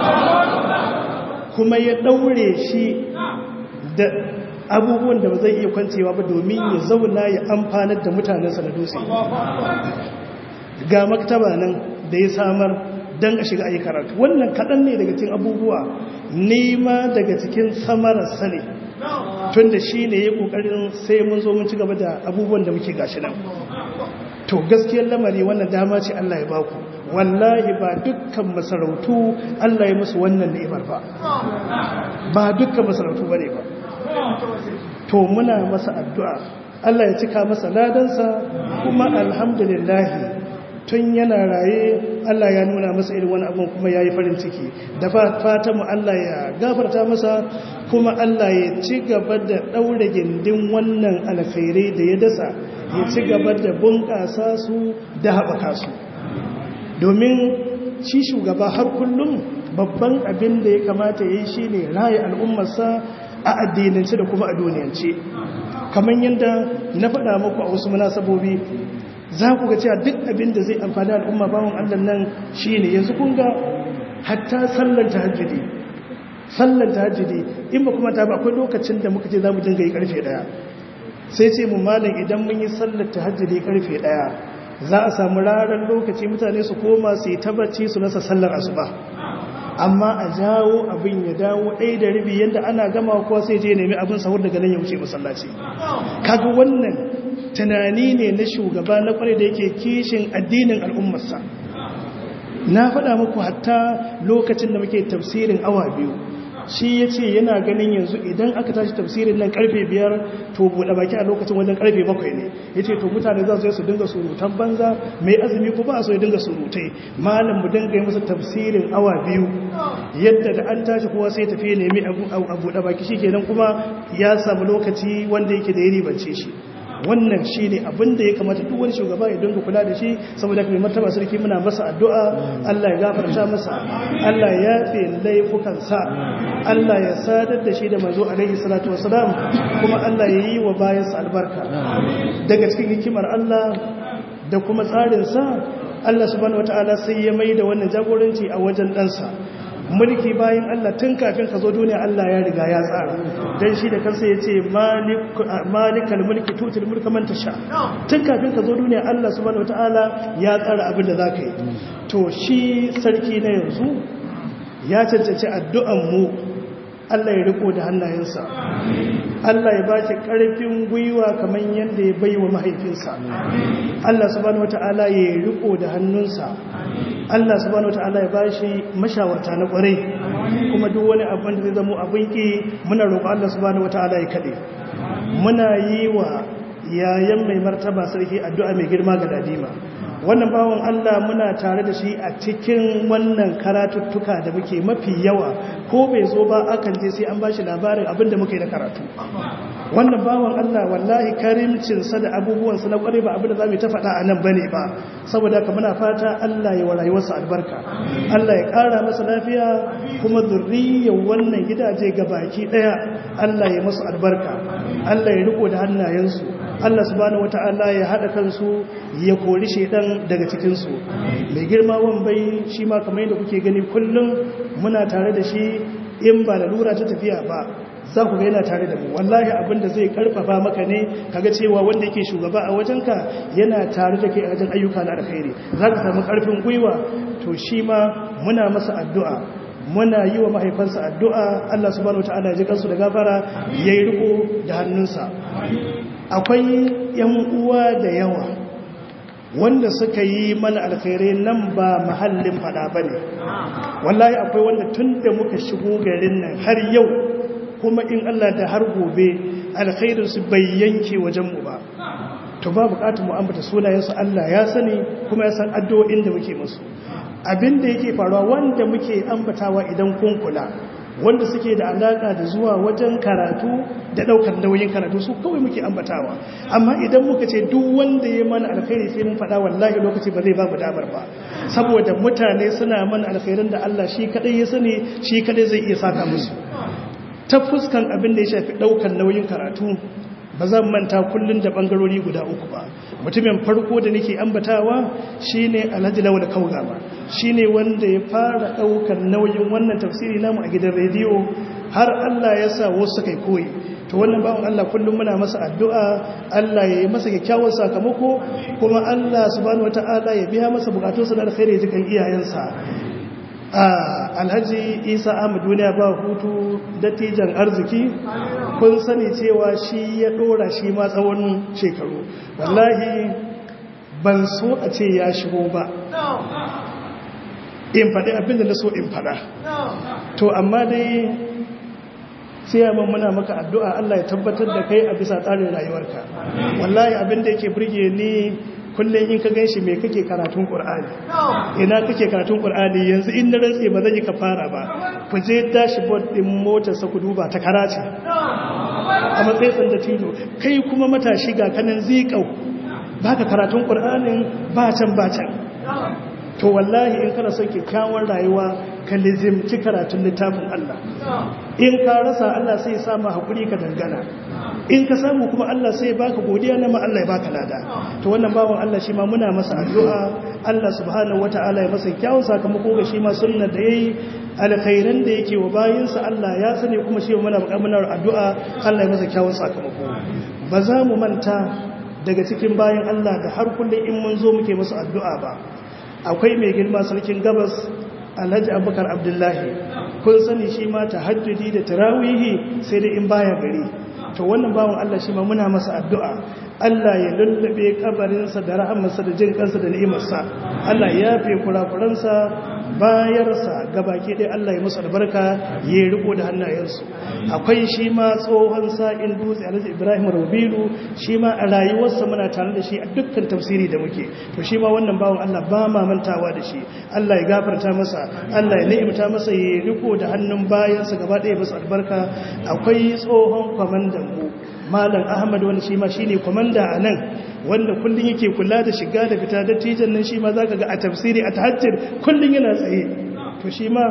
kuma ya daure shi da abubuwan da ba zai iya kwancewa ba domin ya zauna ya amfanar da mutanensa na dutse ga maktaba nan da ya samar don a shiga ayi karatu wannan kaɗan ne daga cikin abubuwa nema daga cikin samararsa ne tun da shi ne ya ƙoƙarin sai mun zo mun ci gaba da abubuwan da muke gashi nan to gaskiyar lamari wannan dama ce Allah ya baku wallahi ba dukkan masarautu Allah ya musu wannan ni'imar ba ba dukkan masarautu bane ba to muna masa addu'a Allah ya cika masa ladansa kuma alhamdulillah tun yana raye Allah ya nuna masa irin wani abin kuma yayi farin ciki da fatan mu Allah ya gafarta masa kuma Allah ya ci gaba da daure gindin wannan alkhairai da ya dasa ya ci gaba da bunƙasa su da haɓaka su domin shi shugaba har kullum babban abin da ya kamata ya yi shi ne raye al'ummarsa a addinance da kuma a duniyance kamar yadda na faɗa muku a wasu munasabobi za ku ga cewa duk abin da zai amfani al'umma bawon allah nan shi ne yanzu kun ga hatta sallar tahajjudi sallar tahajjudi in ba kuma ta ba akwai lokacin da muka ce za mu dinga yi karfe daya sai ce mu malam idan mun yi sallar tahajjudi karfe daya za a samu ranar lokaci mutane su koma su yi tabbaci su nasa sallar asuba amma a jawo abin ya dawo ɗaya da rabi yadda ana gama kuwa sai je nemi abin sahur daga nan ya wuce masallaci kaga wannan tunani ne na shugaba na kwarai da yake kishin addinin al'ummarsa na faɗa muku hatta lokacin da muke tafsirin awa biyu shi ya ce yana ganin yanzu idan aka tashi tafsirin nan karfe biyar to buɗe baki a lokacin wajen karfe bakwai ne ya ce to mutane za su yi su dinga surutan banza mai azumi ko ba a so ya dinga surutai malam mu dinga yi masa tafsirin awa biyu yadda da an tashi kowa sai tafiye nemi a buɗe baki shi kenan kuma ya samu lokaci wanda yake da ya ribance shi wannan shi ne abinda ya kamata duk wani shugaba ya dinga kula da shi saboda kuma martaba sarki muna masa addu'a Allah ya gafarta masa Allah ya yafe laifukansa Allah ya sadar da shi da manzo alaihi salatu wasalam kuma Allah ya yi wa bayansa albarka daga cikin hikimar Allah da kuma tsarinsa Allah subhanahu wataala sai ya mai da wannan jagoranci a wajen ɗansa mulki bayan Allah tun kafin ka zo duniya Allah ya riga ya tsara dan shi da kansa ya ce malikal mulki tutul mulka man tasha tun kafin ka zo duniya Allah subhanahu wataala ya tsara abin da zaka yi to shi sarki na yanzu ya cancanci addu'an mu Allah ya riko da hannayensa Allah ya baki karfin gwiwa kamar yadda ya bai wa mahaifinsa Allah subhanahu wataala ya riko da hannunsa Allah subhanahu wataala ya bashi mashawarta na kwarai kuma duk wani abin da zai zama abin ki muna roƙo Allah subhanahu wataala ya kade muna yi wa yayan mai martaba sarki addu'a mai girma ga dadima wannan bawon Allah muna tare da shi a cikin wannan karatuttuka da muke mafi yawa ko bai zo ba akan je sai an bashi labarin abin da muke na karatu wannan bawon Allah wallahi karimcinsa da abubuwansa na kware ba abin da za mu ta faɗa a nan ba ne ba saboda ka muna fata Allah ya wa rayuwarsa albarka Allah ya ƙara masa lafiya kuma zurriyar wannan gidaje ga baki ɗaya Allah ya masu albarka Allah ya riko da hannayensu Allah subhanahu wata'ala ya haɗa kansu ya kori shedan daga cikinsu mai girma wambai shi ma kamar yadda kuke gani kullum muna tare da shi in ba da lura ta tafiya ba za ku ga yana tare da mu wallahi abin da zai karfafa maka ne kaga cewa wanda yake shugaba a wajenka yana tare da kai a wajen ayyuka na alkhairi za ka samu karfin gwiwa to shi ma muna masa addu'a muna yi wa mahaifansa addu'a Allah subhanahu wataala ya ji kansu da gafara yayi riko da hannunsa akwai yan uwa da yawa wanda suka yi mana alkhairai nan ba mahallin fada bane wallahi akwai wanda tun da muka shigo garin nan har yau kuma in Allah da har gobe alkhairinsu bai yanke wajenmu ba to ba bukatar mu ambata sunayensu Allah ya sani kuma ya san addu'o'in da muke musu abin da yake faruwa wanda muke ambatawa idan kun kula wanda suke da alaka da zuwa wajen karatu da daukar nauyin karatu su kawai muke ambatawa amma idan muka ce duk wanda ya mana alkhairi sai mun faɗa wallahi lokaci ba zai ba mu damar ba saboda mutane suna mana alkhairin da Allah shi kadai ya sani shi kadai zai iya saka musu ta fuskan abin da ya shafi daukar nauyin karatu ba zan manta kullun da bangarori guda uku ba mutumin farko da nake ambatawa shine Alhaji Lawal Kaugama shine wanda ya fara daukar nauyin wannan tafsiri namu a gidan rediyo har Allah ya sa wasu kai koyi to wannan bawon Allah kullum muna masa addu'a Allah ya yi masa kyakkyawan sakamako kuma Allah subhanahu wataala ya biya masa bukatunsa na alkhairi jikan iyayensa alhaji isa ahmad duniya ba hutu dattijan arziki kun sani cewa shi ya dora shi ma tsawon shekaru wallahi ban so a ce ya shigo ba in faɗi abinda na so in faɗa to amma dai siyaman muna maka addu'a Allah ya tabbatar da kai a bisa tsarin rayuwarka wallahi abinda yake burge ni kullum in ka gan shi mai kake karatun ƙur'ani ina kake karatun ƙur'ani yanzu in na rantse ba zan yi ka fara ba ku je dashboard ɗin motarsa ku duba ta karace a matsayin da tilo kai kuma matashi ga kanan zikau ba ka karatun ƙur'anin ba can ba can to wallahi in kana son kyakkyawar rayuwa ka lizimci karatun littafin Allah in ka rasa Allah sai ya samu haƙuri ka dangana in ka samu kuma Allah sai baka godiya na ma Allah ya baka lada to wannan bawan Allah shi ma muna masa addu'a Allah subhanahu wataala ya masa kyawun sakamako ga shi ma sunnar da yayi alkhairan da yake wa bayinsa Allah ya sani kuma shi muna buƙatar addu'a Allah ya masa kyawun sakamako ba za mu manta daga cikin bayin Allah da har kullum in mun zo muke masa addu'a ba akwai mai girma sarkin gabas Alhaji Abubakar Abdullahi kun sani shi ma tahajjudi da tarawihi sai dai in baya gari to wannan bawan Allah shi ma muna masa addu'a Allah ya lullube kabarinsa da rahamarsa da jin kansa da ni'imarsa Allah ya fi kurakuransa bayarsa gabaki dai Allah ya musu albarka ya riko da hannayensu akwai shi ma tsohon sa'in dutse Alhaji Ibrahim Rabilu shi ma a rayuwarsa muna tare da shi a dukkan tafsiri da muke to shi ma wannan bawan Allah ba ma mantawa da shi Allah ya gafarta masa Allah ya ni'imta masa ya riko da hannun bayansa gaba ɗaya masa albarka akwai tsohon kwamandan mu malam ahmad wani shi ma shi ne kwamanda a nan wanda kullum yake kula da shiga da fita da tijan nan shi ma za ka ga a tafsiri a tahajjir kullum yana tsaye to shi ma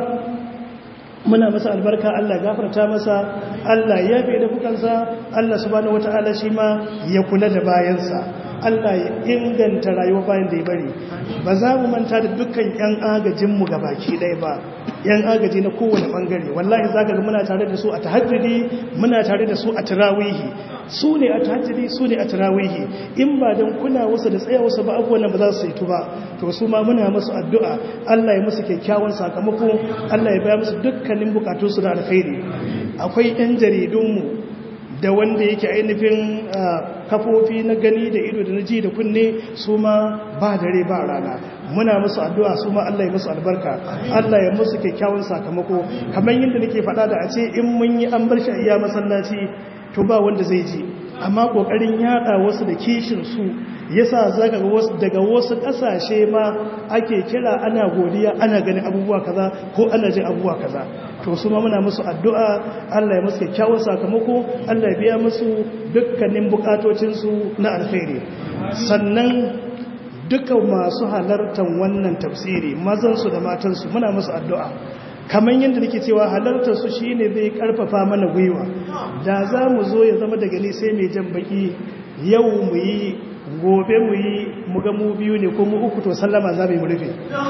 muna masa albarka Allah gafarta masa Allah ya fi da kukansa Allah subhanahu wata'ala shi ma ya kula da bayansa Allah ya inganta rayuwa bayan da ya bari ba za mu manta da dukkan 'yan agajinmu ga baki ɗaya ba 'yan agaji na kowane ɓangare wallahi za ka ga muna tare da su a tahajjudi muna tare da su a tarawihi su ne a tahajjudi su ne a tarawihi in ba don kuna wasu da tsaya wasu ba abubuwan ba za su yi ba to su ma muna masu addu'a Allah ya musu kyakkyawan sakamako Allah ya baya musu dukkanin bukatunsu da alkhairi akwai 'yan jaridunmu da wanda yake ainihin kafofi na gani da ido da na ji da kunne su ma ba dare ba rana muna musu addu'a su ma Allah ya musu albarka Allah ya musu kyakkyawan sakamako kamar yadda nake faɗa da a ce in mun yi an bar shi a iya masallaci to ba wanda zai ji amma kokarin yada wasu da kishin su yasa zaka ga wasu daga wasu kasashe ma ake kira ana godiya ana ganin abubuwa kaza ko ana jin abubuwa kaza to su ma muna musu addu'a Allah ya musu kyakkyawan sakamako Allah ya biya musu dukkanin bukatocin su na alkhairi sannan duka masu halartar wannan tafsiri mazan su da matan su muna musu addu'a kamar yadda nake cewa halartar su shine zai karfafa mana gwiwa da za mu zo ya zama daga ni sai mai jan baki yau mu yi gobe mu yi mu ga mu biyu ne ko mu uku to sallama za mu yi rufe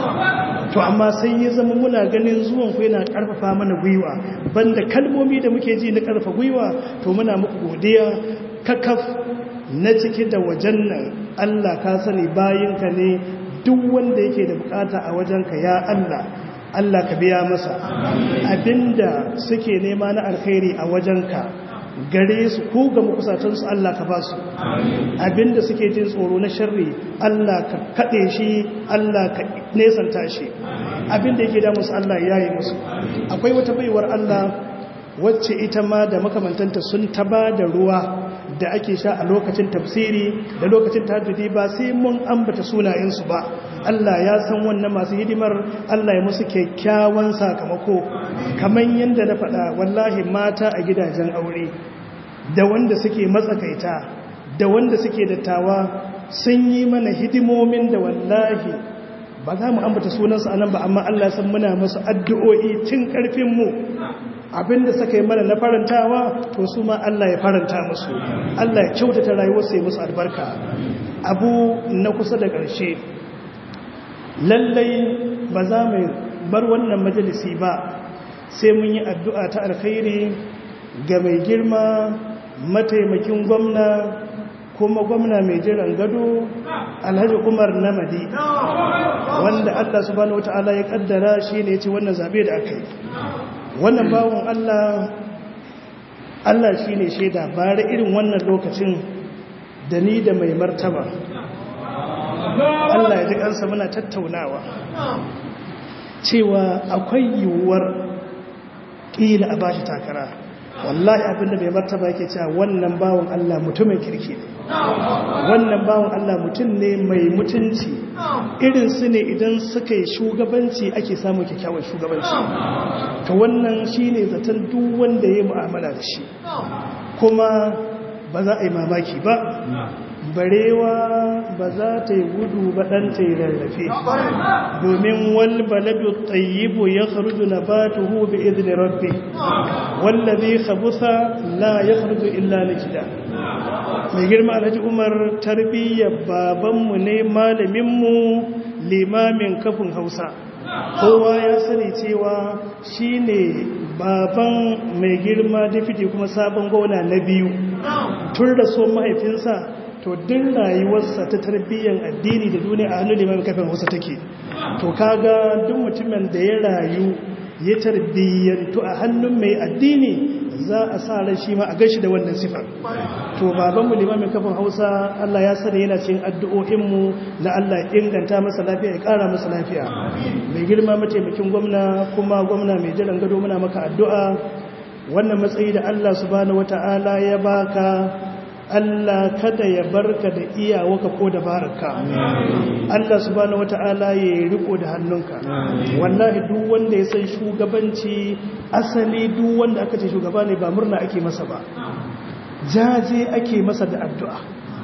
to amma sai ya zama muna ganin zuwan ku yana karfafa mana gwiwa banda kalmomi da muke ji na karfafa gwiwa to muna muku godiya kakaf na ciki da wajen nan Allah ka sani bayinka ne duk wanda yake da bukata a wajenka ya Allah Allah ka biya masa abinda suke nema na alkhairi a wajenka gare su ko ga makusatansu Allah ka ba su abinda suke jin tsoro na sharri Allah ka kaɗe shi Allah ka nesanta shi abinda yake damu su Allah ya yi musu akwai wata baiwar Allah wacce ita ma da makamantanta sun taba da ruwa da ake sha a lokacin tafsiri da lokacin tahajjudi ba sai mun ambata sunayensu ba Allah ya san wannan masu hidimar Allah ya musu kyakkyawan sakamako kamar yadda na faɗa wallahi mata a gidajen aure da wanda suke matsakaita da wanda suke dattawa sun yi mana hidimomin da wallahi ba za mu ambata sunansu a nan ba amma Allah san muna masu addu'o'i cin ƙarfinmu abinda suka yi mana na farantawa to su ma Allah ya faranta musu Allah ya kyautata rayuwarsu ya musu albarka abu na kusa da ƙarshe lallai ba za mu bar wannan majalisi ba sai mun yi addu'a ta alkhairi ga mai girma mataimakin gwamna kuma gwamna mai jiran gado alhaji umar namadi wanda allah subhanahu wata'ala ya kaddara shi ne ce wannan zabe da aka yi wannan bawon allah allah shi ne shaida bare irin wannan lokacin da ni da mai martaba allah ya ji kansa muna tattaunawa cewa akwai yiwuwar ƙila a bashi takara wallahi abinda bai martaba yake cewa wannan bawon Allah mutumin kirki ne wannan bawon Allah mutum ne mai mutunci irin su ne idan suka yi shugabanci ake samun kyakkyawar shugabanci to wannan shine zaton duk wanda ya mu'amala da shi kuma ba za a yi mamaki ba barewa ba za ta yi gudu ba ɗan ta yi rarrafe domin wal baladu tsayibu ya kharuju na ba ta hu bi izini rabbi wallazi khabusa la ya kharuju illa likida mai girma alhaji umar tarbiyyar babanmu ne malaminmu limamin kafin hausa kowa ya sani cewa shi ne baban mai girma dafiti kuma sabon gona na biyu tun da so mahaifinsa to din rayuwarsa ta tarbiyyar addini da duniya a hannun limamin kafin hausa take to kaga duk mutumin da ya rayu ya tarbiyyantu a hannun mai addini za a sa ran shi ma a gashi da wannan sifar to babanmu limamin kafin hausa Allah ya sani yana cikin addu'o'inmu na Allah inganta masa lafiya ya kara masa lafiya mai girma mataimakin gwamna kuma gwamna mai jiran gado muna maka addu'a wannan matsayi da Allah subhanahu wata'ala ya baka Allah kada ya barka da iyawaka ko da baraka Allah subhanahu wata'ala ya riko da hannunka wallahi duk wanda ya san shugabanci asali duk wanda aka ce shugaba ne ba murna ake masa ba jaje ake masa da addu'a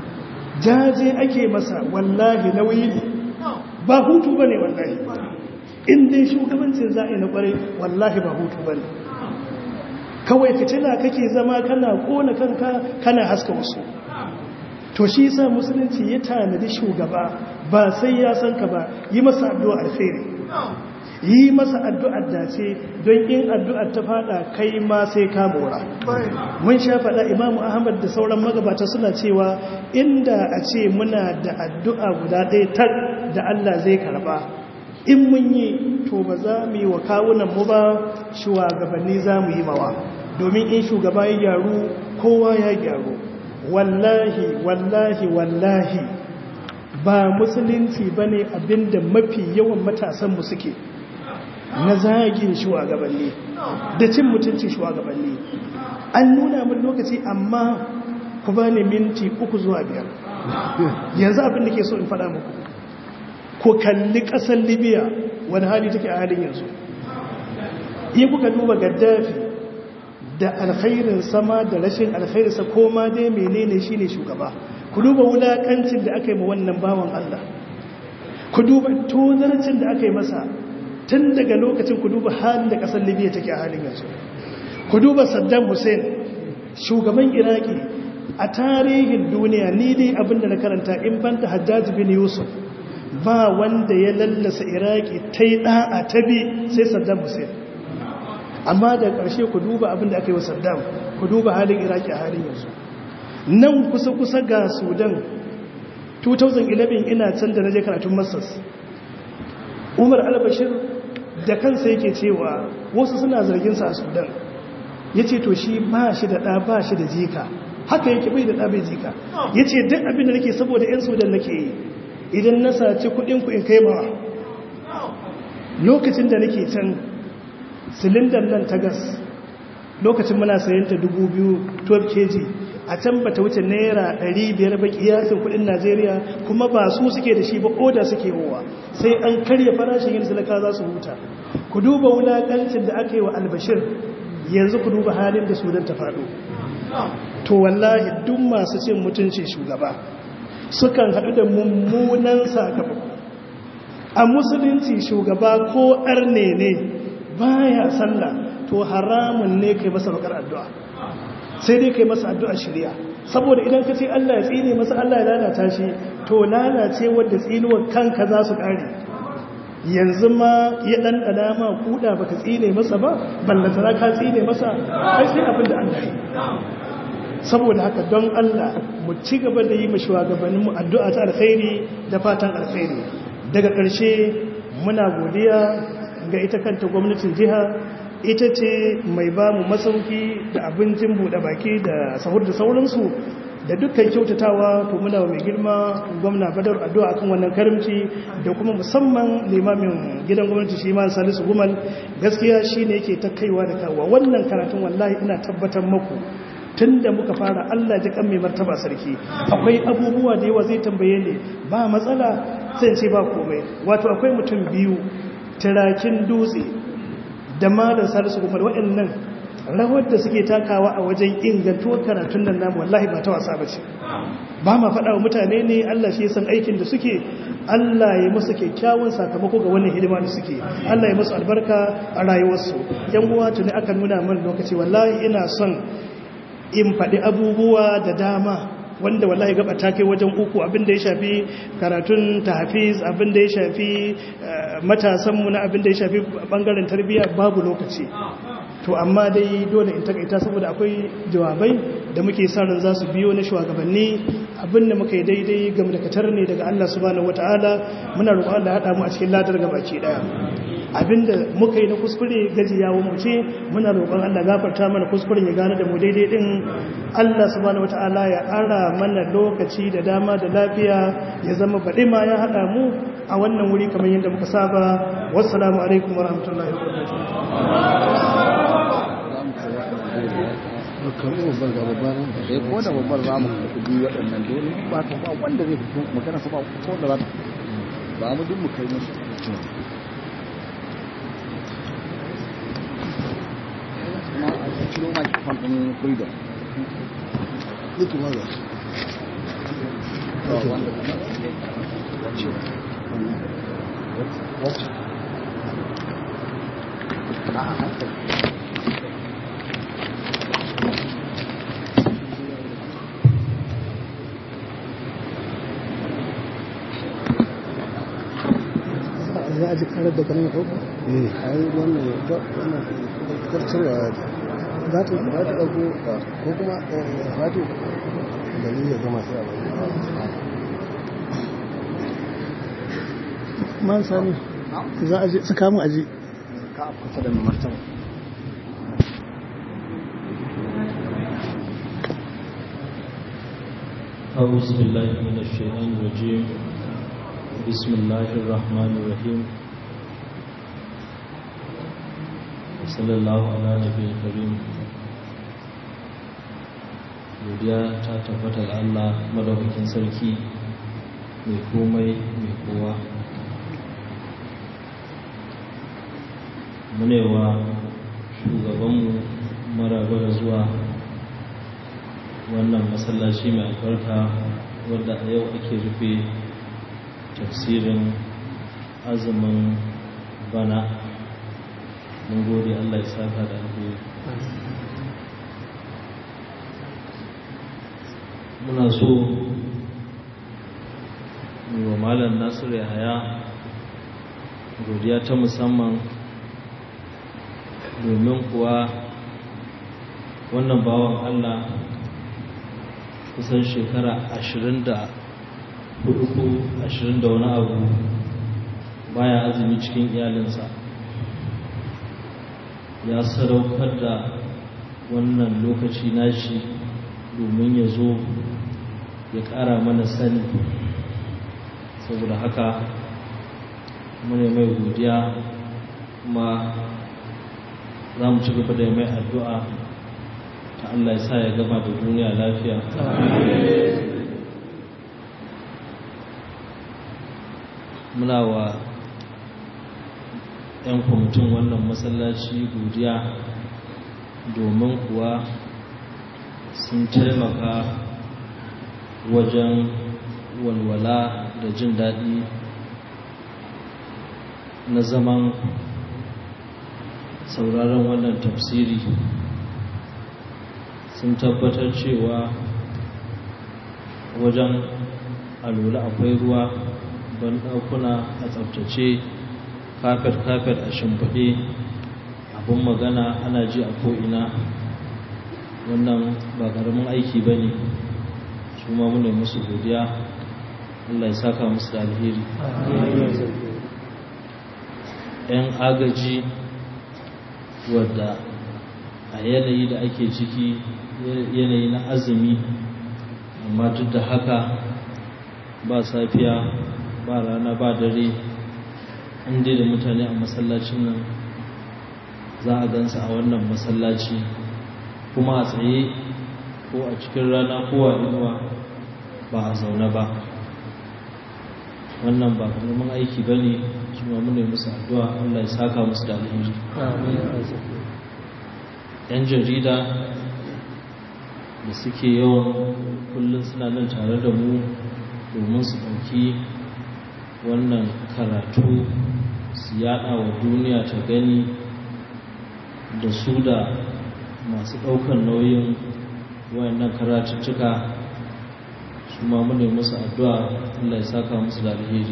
jaje ake masa wallahi nauyi ne ba hutu bane wallahi in dai shugabancin za'i na kware wallahi ba hutu bane kawai fitila kake zama kana kona kanka kana haska wasu to shi yasa musulunci ya tanadi shugaba ba sai ya san ka ba yi masa addu'a alkhairi yi masa addu'ar dace don in addu'ar ta fada kai ma sai ka mora mun sha faɗa imamu ahmad da sauran magabata suna cewa inda a ce muna da addu'a guda ɗaya tar da allah zai karba in mun yi to ba za mu yi wa kawunan mu ba shugabanni za mu yi mawa domin in shugaba ya gyaru kowa ya gyaru wallahi wallahi wallahi ba musulunci ba ne abinda mafi yawan matasanmu suke na zagin shugabanni da cin mutunci shugabanni an nuna min lokaci amma ku ba ni minti uku zuwa biyar yanzu abin da ke so in faɗa muku ku kalli ƙasar libya wani hali take a halin yanzu iya kuka duba gaddafi da alkhairin sama da rashin alkhairinsa ko ma dai menene shine shugaba ku duba wulakancin da aka yi ma wannan bawan Allah ku duba tozarcin da aka yi masa tun daga lokacin ku duba halin da kasar Libya take a halin yanzu ku duba Saddam Hussein shugaban Iraki a tarihin duniya ni dai abinda na karanta in banta Hajjaj bin Yusuf ba wanda ya lallasa Iraki tai da'a tabi sai Saddam Hussein amma da ƙarshe ku duba abin da aka yi wa saddam ku duba halin iraki a halin yanzu nan kusa-kusa ga sudan 2011 ina can da naje karatun masas umar albashir da kansa yake cewa wasu suna zarginsa a sudan ya ce to shi ba shi da ɗa ba shi da jika haka yake bai da ɗa bai jika ya ce duk abin da nake saboda 'yan sudan nake yi idan na saci kuɗinku in kai mawa lokacin da nake can silindar nan ta gas lokacin muna sayan ta 12 kg a can ba ta wuce naira 500 ba kiyasin kudin najeriya kuma ba su suke da shi ba oda suke wowa sai an karya farashin yin talaka za su huta ku duba wulaƙancin da aka yi wa albashir yanzu ku duba halin da sudan ta faɗo to wallahi duk masu cin mutunci shugaba sukan haɗu da mummunan sakamako a musulunci shugaba ko arne ne baya sallah to haramun ne kai masa bakar addu'a sai dai kai masa addu'a shirya saboda idan ka ce Allah ya tsine masa Allah ya lalata shi to lalace wadda tsinuwar kanka za su ƙare yanzu ma ya ɗanɗana ma kuɗa baka tsine masa ba ballantana ka tsine masa ai sai abin da Allah yi saboda haka don Allah mu ci gaba da yi ma shugabanninmu addu'a ta alkhairi da fatan alkhairi daga ƙarshe muna godiya ga ita kanta gwamnatin jiha ita ce mai ba mu masauki da abincin buɗe baki da sahur da sauransu da dukkan kyautatawa to muna mai girma gwamna badar addu'a akan wannan karimci da kuma musamman limamin gidan gwamnati shi ma salisu gumal gaskiya shine yake ta kaiwa da kawo wannan karatun wallahi ina tabbatar maku tun da muka fara Allah ji kan mai martaba sarki akwai abubuwa da yawa zai tambaye ne ba matsala sai ce ba komai wato akwai mutum biyu tirakin dutse da malar salisu kuma waɗannan rawar da suke takawa a wajen ingantuwar karatun nan namu wallahi ba ta wasa ba ce ba ma faɗa wa mutane ne Allah shi san aikin da suke Allah ya musu kyakkyawan sakamako ga wannan hidima da suke Allah ya musu albarka a rayuwarsu yan uwa tuni aka nuna min lokaci wallahi ina son in faɗi abubuwa da dama wanda wallahi gaba ta kai wajen uku abinda ya shafi karatun tahfiz abinda ya shafi matasanmu na abinda ya shafi bangaren tarbiyya babu lokaci to amma dai dole in takaita saboda akwai jawabai da muke sa ran za su biyo na shugabanni abinda muka yi daidai game da katar ne daga Allah subhanahu wataala muna roƙon Allah ya haɗa mu a cikin ladar gabaki daya abinda muka yi na kuskure gajiyawa mu ce muna roƙon Allah gafarta mana kuskuren ya gane da mu daidai din Allah subhanahu wataala ya ara mana lokaci da dama da lafiya ya zama baɗi ma ya haɗa mu a wannan wuri kamar yadda muka saba wassalamu alaikum warahmatullahi wabarakatuh kamar babbar ga babbar eh ko da babbar za mu karɓi biyu waɗannan dole ba ta ba wanda zai fito magana su ba ko da za ta ba mu duk mu kai musu kuma a ciro ma kifan ɗin freedom Look at others. wanda What? a hankali za a ji karar da ganin ɗauka Eh, ai wannan wannan karkarwa za ta ba ta ɗauko ko kuma wato da ni ya gama sai a bari. man sani za a ji saka mu aji ka kusa da mai martaba أعوذ بالله من الشيطان الرجيم بسم الله الرحمن الرحيم صلى الله على نبي الكريم godiya ta tabbata ga Allah madaukakin sarki mai komai mai kowa munewa shugabanmu maraba da zuwa wannan masallaci mai albarka wadda a yau ake rufe tafsirin azumin bana mun gode Allah ya saka da alheri muna so wa malam nasiru yahaya godiya ta musamman domin kuwa wannan bawan Allah kusan shekara ashirin da hudu ko ashirin da wani abu baya azumi cikin iyalinsa ya sadaukar da wannan lokaci nashi domin ya zo ya ƙara mana sani saboda haka mune mai godiya kuma za mu ci gaba da mai addu'a ta Allah ya sa ya gama da duniya lafiya muna wa 'yan kwamitin wannan masallaci godiya domin kuwa sun taimaka wajen walwala da jin daɗi na zaman sauraron wannan tafsiri sun tabbatar cewa wajen alula akwai ruwa ban ɗakuna a tsabtace kafet-kafet a shimfiɗe abin magana ana ji a ko'ina wannan ba ƙaramin aiki ba ne su ma mune musu godiya allah ya saka musu da alheri ‘yan agaji wadda a yanayi da ake ciki yanayi na azumi amma duk da haka ba safiya ba rana ba dare inda da mutane a masallacin nan za a gansa a wannan masallaci kuma a tsaye ko a cikin rana ko a inuwa ba a zaune ba wannan ba karamin aiki ba ne su ma mune musu addu'a Allah ya saka musu da alheri yan jarida da suke yawan kullum suna nan tare da mu domin su ɗauki wannan karatu su yada wa duniya ta gani da su da masu ɗaukar nauyin wayannan karatuttuka su ma mune musu addu'a Allah ya saka musu da alheri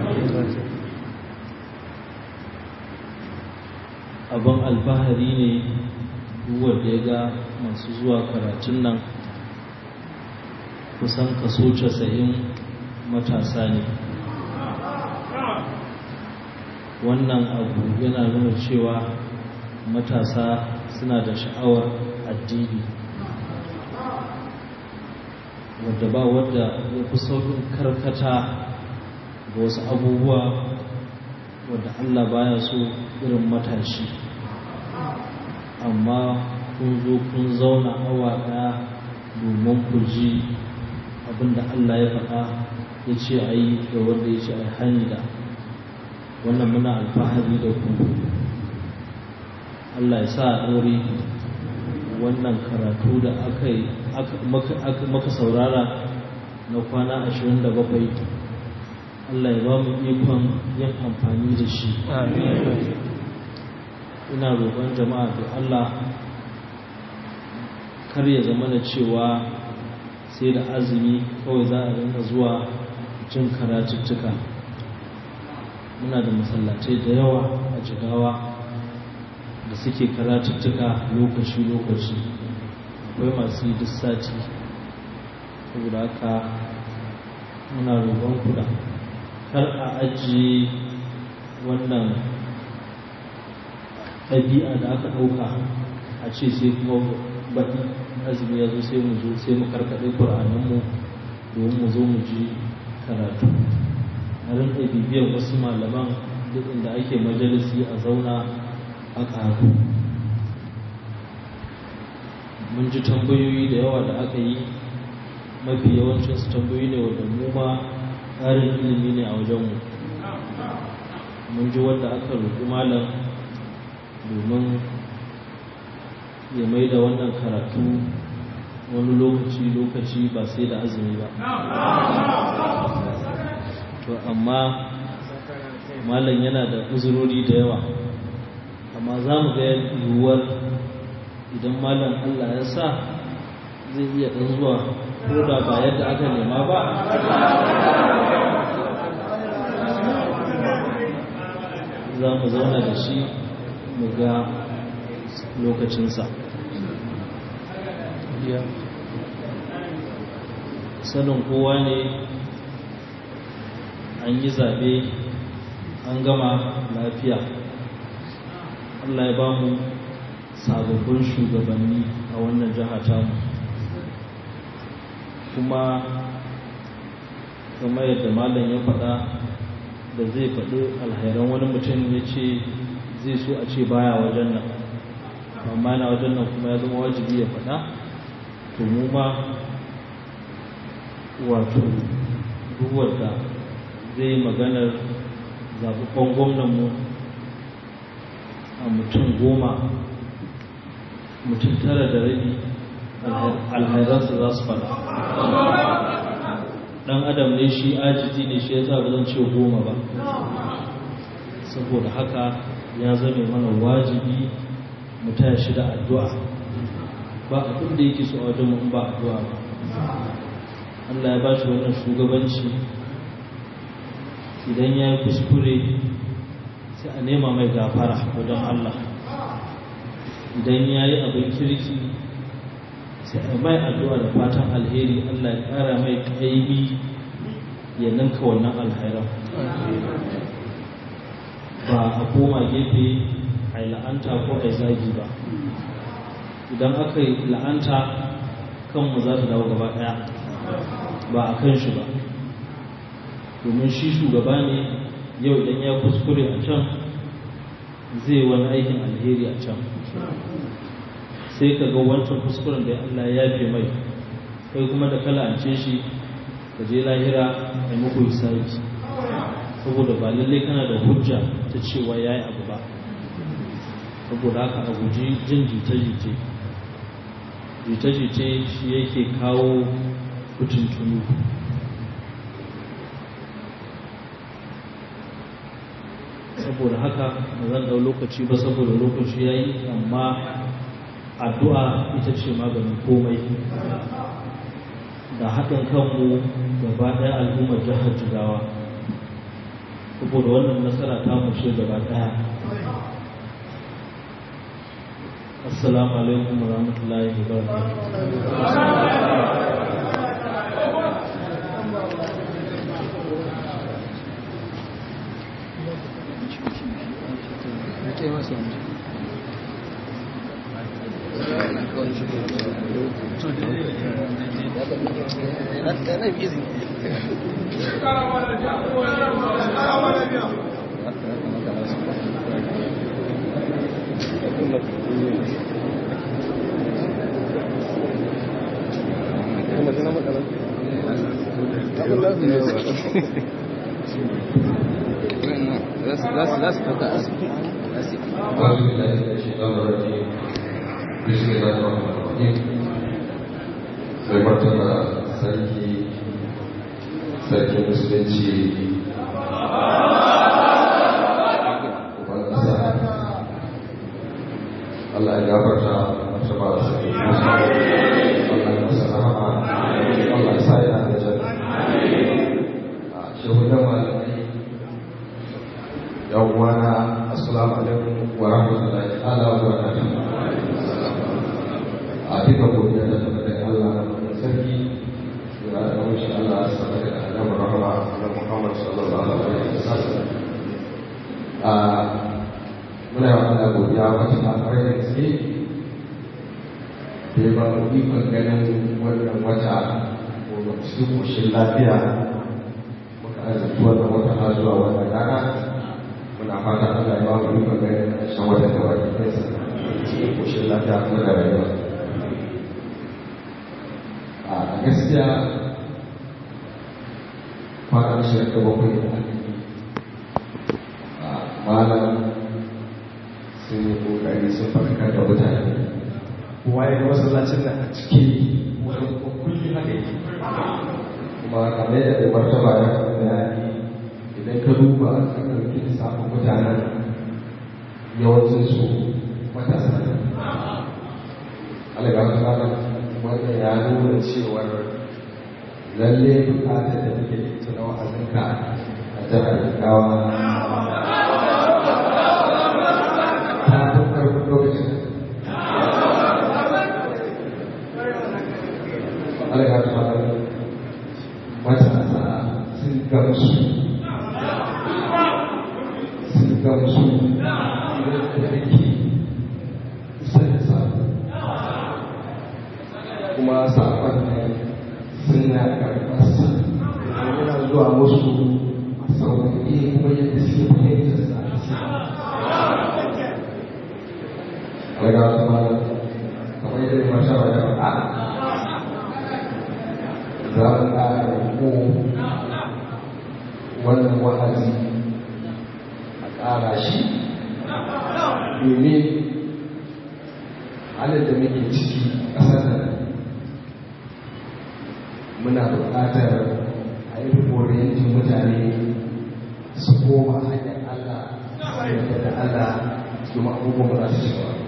abin alfahari ne wanda ya ga masu zuwa karatun nan kusan kaso casa'in matasa ne wannan abu yana nuna cewa matasa suna da sha'awar addini wadda ba wadda ya fi saurin karkata ga wasu abubuwa wadda Allah baya so irin matashi amma kun zo kun zauna awa ɗaya domin ku ji abinda Allah ya faɗa ya ce a yi da wanda ya ce a yi hani da wannan muna alfahari da ku Allah ya sa a ɗore wannan karatu da aka yi maka saurara na kwana 27 Allah ya ba mu ikon yin amfani da shi ina roƙon jama'a da Allah kar ya zama da cewa sai da azumi kawai za a rinka zuwa jin karatuttuka muna da masallatai da yawa a jigawa da suke karatuttuka lokaci-lokaci akwai masu yi duk sati saboda haka muna roƙon kuda kar a ajiye wannan ɗabi'a da aka ɗauka a ce sai kuma baɗi azumi ya zo sai mu zo sai mu karkaɗe ƙur'ananmu domin mu zo mu ji karatu a rinka bibiyar wasu malaman duk inda ake majalisi a zauna a ƙaru mun ji tambayoyi da yawa da aka yi mafi yawancinsu tambayoyi ne wadda mu ma ƙarin ilimi ne a wajenmu mun ji wanda aka roƙi malam domin ya mai da wannan karatu wani lokaci-lokaci ba sai da azumi ba to amma malam yana da uzurori da yawa amma za mu ga yiwuwar idan malam allah ya sa zai iya ɗan zuwa ko da ba yadda aka nema ba za mu zauna da shi mu ga lokacinsa sanin kowa ne an yi zaɓe an gama lafiya allah ya ba mu sababbin shugabanni a wannan jiha tamu kuma kamar yadda malam ya faɗa da zai faɗi alhairan wani mutum ya ce zai so a ce baya wajen nan amma yana wajen nan kuma ya zama wajibi ya faɗa to mu ma wato duk wanda zai yi maganar zaɓuɓɓen gwamnanmu a mutum goma mutum tara da rabi alhairansa za su faɗa ɗan adam ne shi ajiji ne shi ya sa ba zan ce goma ba saboda haka ya zame mana wajibi mu taya shi da addu'a ba abin da yake so a wajen mu ba addu'a ba Allah ya ba shi wannan shugabanci idan ya yi kuskure sai a nema mai gafara wajen Allah idan ya yi abin kirki sai a mai addu'a da fatan alheri Allah ya ƙara mai kaimi ya ninka wannan alhairan ba a koma gefe a yi la'anta ko a yi zagi ba idan aka yi la'anta kanmu za ta dawo gaba ɗaya ba a kan shi ba domin shi shugaba ne yau idan ya kuskure a can zai wani aikin alheri a can sai ka ga wancan kuskuren da Allah ya fi mai kai kuma da kala ance shi ka je lahira a yi muku hisabi saboda ba lallai kana da hujja ta cewa ya yi abu ba saboda haka a guji jin jita-jite jita-jite shi yake kawo kutuntunu saboda haka ba zan ɗau lokaci ba saboda lokaci ya yi amma addu'a ita ce maganin komai da haɗin kanmu gaba ɗaya al'ummar jihar jigawa saboda wannan nasara ta mushe gaba ɗaya assalamu alaikum wa rahmatullahi wa barakatuh Let's put that. Let's see. أعوذ بالله من الشيطان الرجيم بسم الله الرحمن الرحيم mai martaba sarki sarki musulunci uban ƙasa Allah ya gafarta martaba sarki musa Allah ya masa rahama Allah ya sa ya da janna a shehunan malamai yan uwana assalamu alaikum wa rahmatullahi ta'ala wa barakatuh a duka godiya da tabbatar Allah na sarki da da wuce Allah sanar da annabi rahama na Muhammad sallallahu alaihi wasallam a muna yawan Allah godiya wata ta fara da gaske da ya ba mu ikon ganin wannan wata ko cikin koshin lafiya muka arziki wannan wata har zuwa wannan rana muna fata Allah ya ba mu ikon ganin ƙarshen wata da wata kansa cikin koshin lafiya kuma da rayuwa a gaskiya kwanan shirin da bakwai da aka yi a malam sun yi kokari sun farkar da mutane kowa ya ga masallacin nan a ciki wani kullum haka yi kuma kamar da mai martaba ya bayani idan ka duba ka ɗauki lissafin mutanen yawancin su matasa ne alaga ta wannan ya nuna cewar lalle bukatar da take da ita na wa'azinka a jihar Jigawa ta fi ƙarfin lokacin alaga ta matasa sun gamsu sun gamsu da ake isar da sabo kuma saƙon ne suna karɓarsa yana zuwa musu a sauƙi kuma yadda suke fahimtar sa daga kuma kamar yadda ya masha wa da faɗa za mu ƙara ko wannan wa'azi a ƙara shi domin halin da muke ciki ƙasar nan muna buƙatar a yi rikoriyantin mutane su koma hanyar Allah su yarda da Allah domin abubuwan ba za su ci gaba.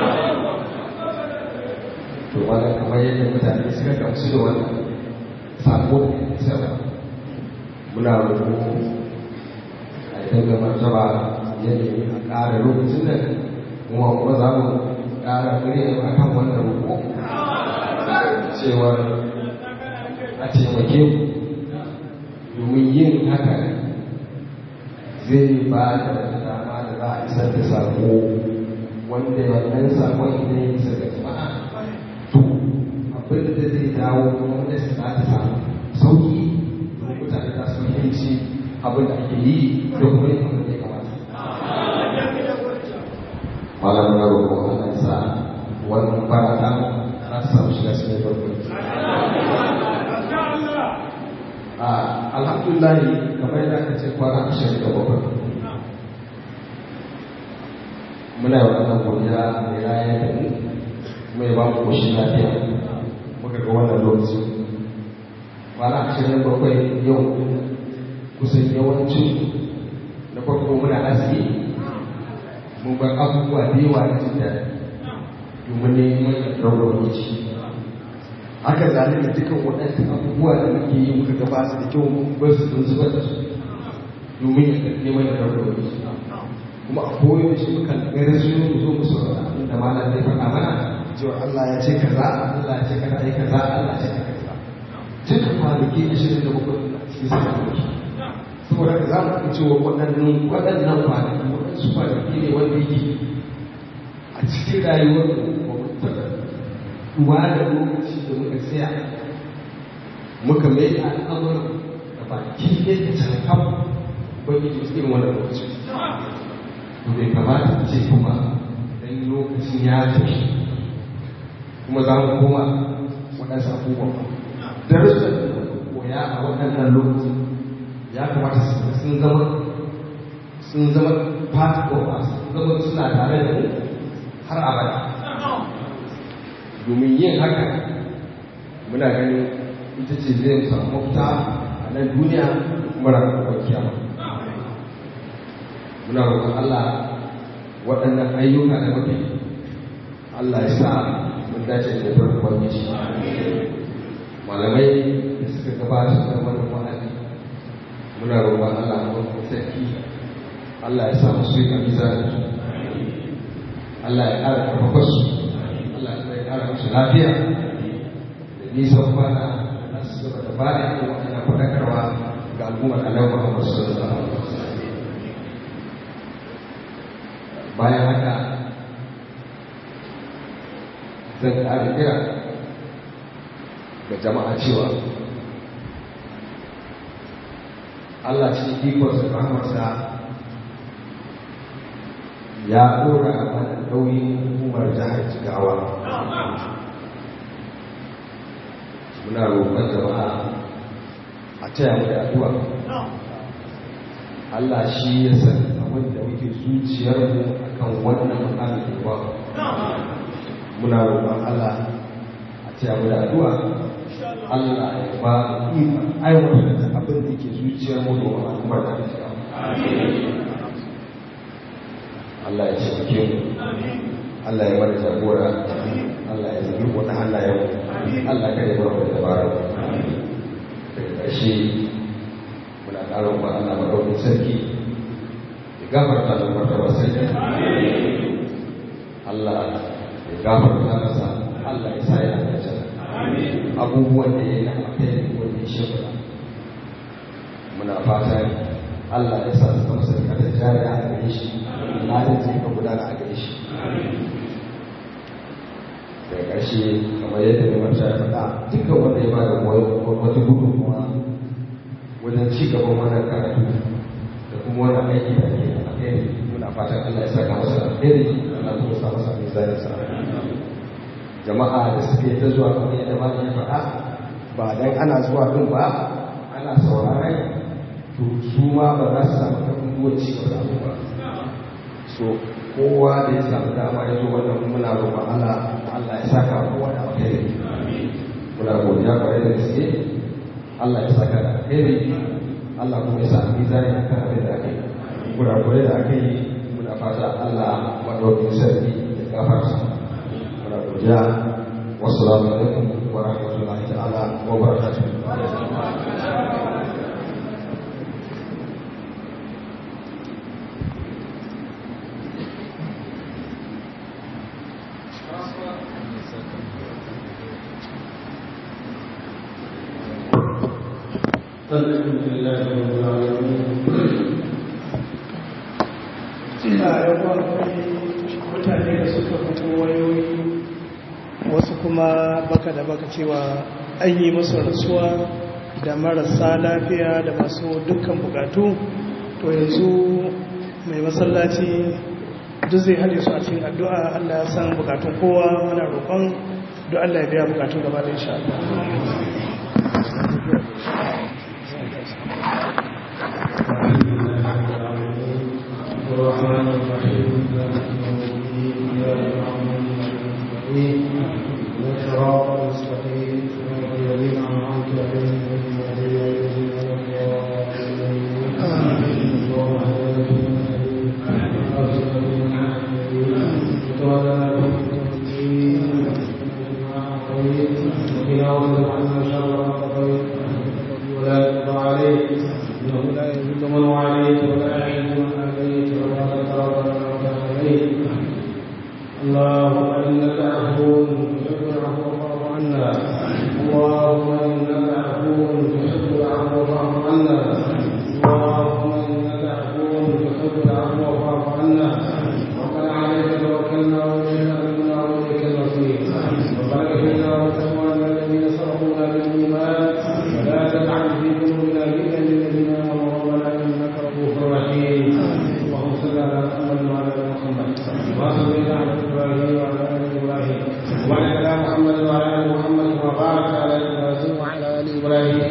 To wannan kamar yadda mutane suka gamsu da wannan sako da ya isa ba. Muna roƙo a yi daga martaba yanayi a ƙara lokacin nan kuma kuma za mu ƙara murya a kan wannan roƙo cewar a taimake ku domin yin haka zai ba da wata dama da za a isar da sako wanda wannan sakon idan ya isa ga jama'a to abin da zai dawo wanda su za ta samu sauki da mutane za su fahimci abin da ake yi da kuma yin abin da ya kamata. Malam na roƙon Allah sa wannan barata za ta samu shiga cikin barkwanci. alhamdulillah kamar yadda aka ce kwana ashirin da bakwai muna yi wannan godiya mai raya da mu kuma ya ba mu koshin lafiya muka ga wannan lokaci kwana ashirin da bakwai yau kusan yawancin na farko muna azumi mun bar abubuwa da yawa na jin daɗi domin neman yardar lokaci haka zalika dukkan waɗansu abubuwa da muke yi muka gaba su da kyau mun bar su don zubar da su domin ya karɓi mai da rawar wani kuma a koyo shi muka gare su mu zo mu saurara abin da malam zai faɗa mana cewa Allah ya ce kaza Allah ya ce kaza ai kaza Allah ya ce kaza dukkan kwanaki ashirin da bakwai cikin sa kwanaki saboda ka za mu fi cewa waɗannan waɗannan kwanaki waɗansu kwanaki ne wanda yake a cikin rayuwar mu ba mu taɓa duba da lokaci da muka tsaya muka mai da al'amuran da baki ɗaya da cankan wani da irin wannan lokaci to bai kamata ce kuma dan lokacin ya tafi kuma za mu koma waɗansu abubuwan ba darussan da koya a waɗannan lokaci ya kamata sun zama sun zama part of us sun zama suna tare da mu har abada domin yin haka muna ganin ita ce zai samu mafita a nan duniya kuma ranar kiyama muna roƙon Allah waɗannan ayyuka da muke Allah ya sa mun dace da farkon ubangiji malamai da suka gabata da wannan wa'azi muna roƙon Allah a wannan sarki Allah ya sa musu yi kamiza Allah ya ƙara karfafa su Allah ya ƙara musu lafiya da nisan kwana na su gaba da bada irin waɗannan faɗakarwa ga al'ummar annabi Muhammad sallallahu alaihi wasallam bayan haka zan ƙara kira ga jama'a cewa Allah cikin ikonsa rahmarsa ya ɗora mana nauyin hukumar jihar Jigawa. Muna roƙon jama'a a taya mu da addu'a. Allah shi ya san abin da muke zuciyarmu akan wannan mukamin da ba. Muna roƙon Allah a taya mu da addu'a. Allah ya ba mu ikon aiwatar da abin da yake zuciyarmu domin al'ummar da ta Allah ya taimake mu Allah ya mana jagora Allah ya zabi wata hannayen Allah kada ya bar mu da dabara daga ƙarshe muna ƙara ba Allah madaukin sarki ya gafarta da martaba sarki Allah ya gafarta masa Allah ya sa ya dace abubuwan da ya yi na alheri wanda ya shimfiɗa muna fatan Allah ya sa su zama sarkatar jariya a gare shi halin zai ka gudana a gare shi daga ƙarshe kamar yadda mai mata ya faɗa dukkan wanda ya bada wata gudunmuwa wajen ci gaban wannan karatu da kuma wannan aiki da ke alheri muna fatan Allah ya saka masa alheri Allah kuma sa masa mai mizaninsa jama'a da suke ta zuwa kamar yadda malam ya faɗa ba dan ana zuwa din ba ana sauraron to su ma ba za su samu karfin zuwa ci gaba da ba so kowa da ya samu dama ya zo wannan muna roƙon Allah Allah ya saka kowa da alheri muna godiya kwarai da gaske Allah ya saka da alheri Allah kuma ya sa mizani akan abin da aka yi kurakurai da aka yi muna fata Allah madaukin sarki ya gafarta muna godiya wasu alaikum wa rahmatullahi ta'ala wa barakatuh الحمد لله رب العالمين ina yawan mutane da suka fito wayoyi wasu kuma baka da baka cewa an yi musu rasuwa da marasa lafiya da masu dukkan bukatu to yanzu mai masallaci duk zai hade su a cikin addu'a Allah ya san bukatun kowa muna roƙon duk Allah ya biya bukatun gaba da insha Allah الرحمن الرحيم مالك يوم الدين اياك نعبد واياك نستعين اهدنا الصراط المستقيم صراط الذين انعمت عليهم غير المغضوب عليهم ولا الضالين اللهم اهدنا فيمن هديت وارزقنا فيمن عافيت وتولنا فيمن توليت وقنا واصرف عنا شر ما قضيت ولا يقضى عليك انه لا يذل من وعليك ولا يعز من عليك ولا تترضى من عليك اللهم انك عفو تحب العفو فاعف عنا اللهم انك عفو تحب العفو فاعف عنا اللهم انك عفو تحب العفو فاعف عنا ربنا عليك توكلنا واليك امنا واليك المصير ربنا اغفر لنا ولاخواننا الذين سبقونا بالايمان ولا تجعل في قلوبنا غلا للذين امنوا ربنا انك رؤوف رحيم اللهم صل على محمد وعلى ال محمد كما صليت على ابراهيم وعلى ال ابراهيم وعلى ال محمد وعلى ال محمد وبارك على ابراهيم وعلى ال ابراهيم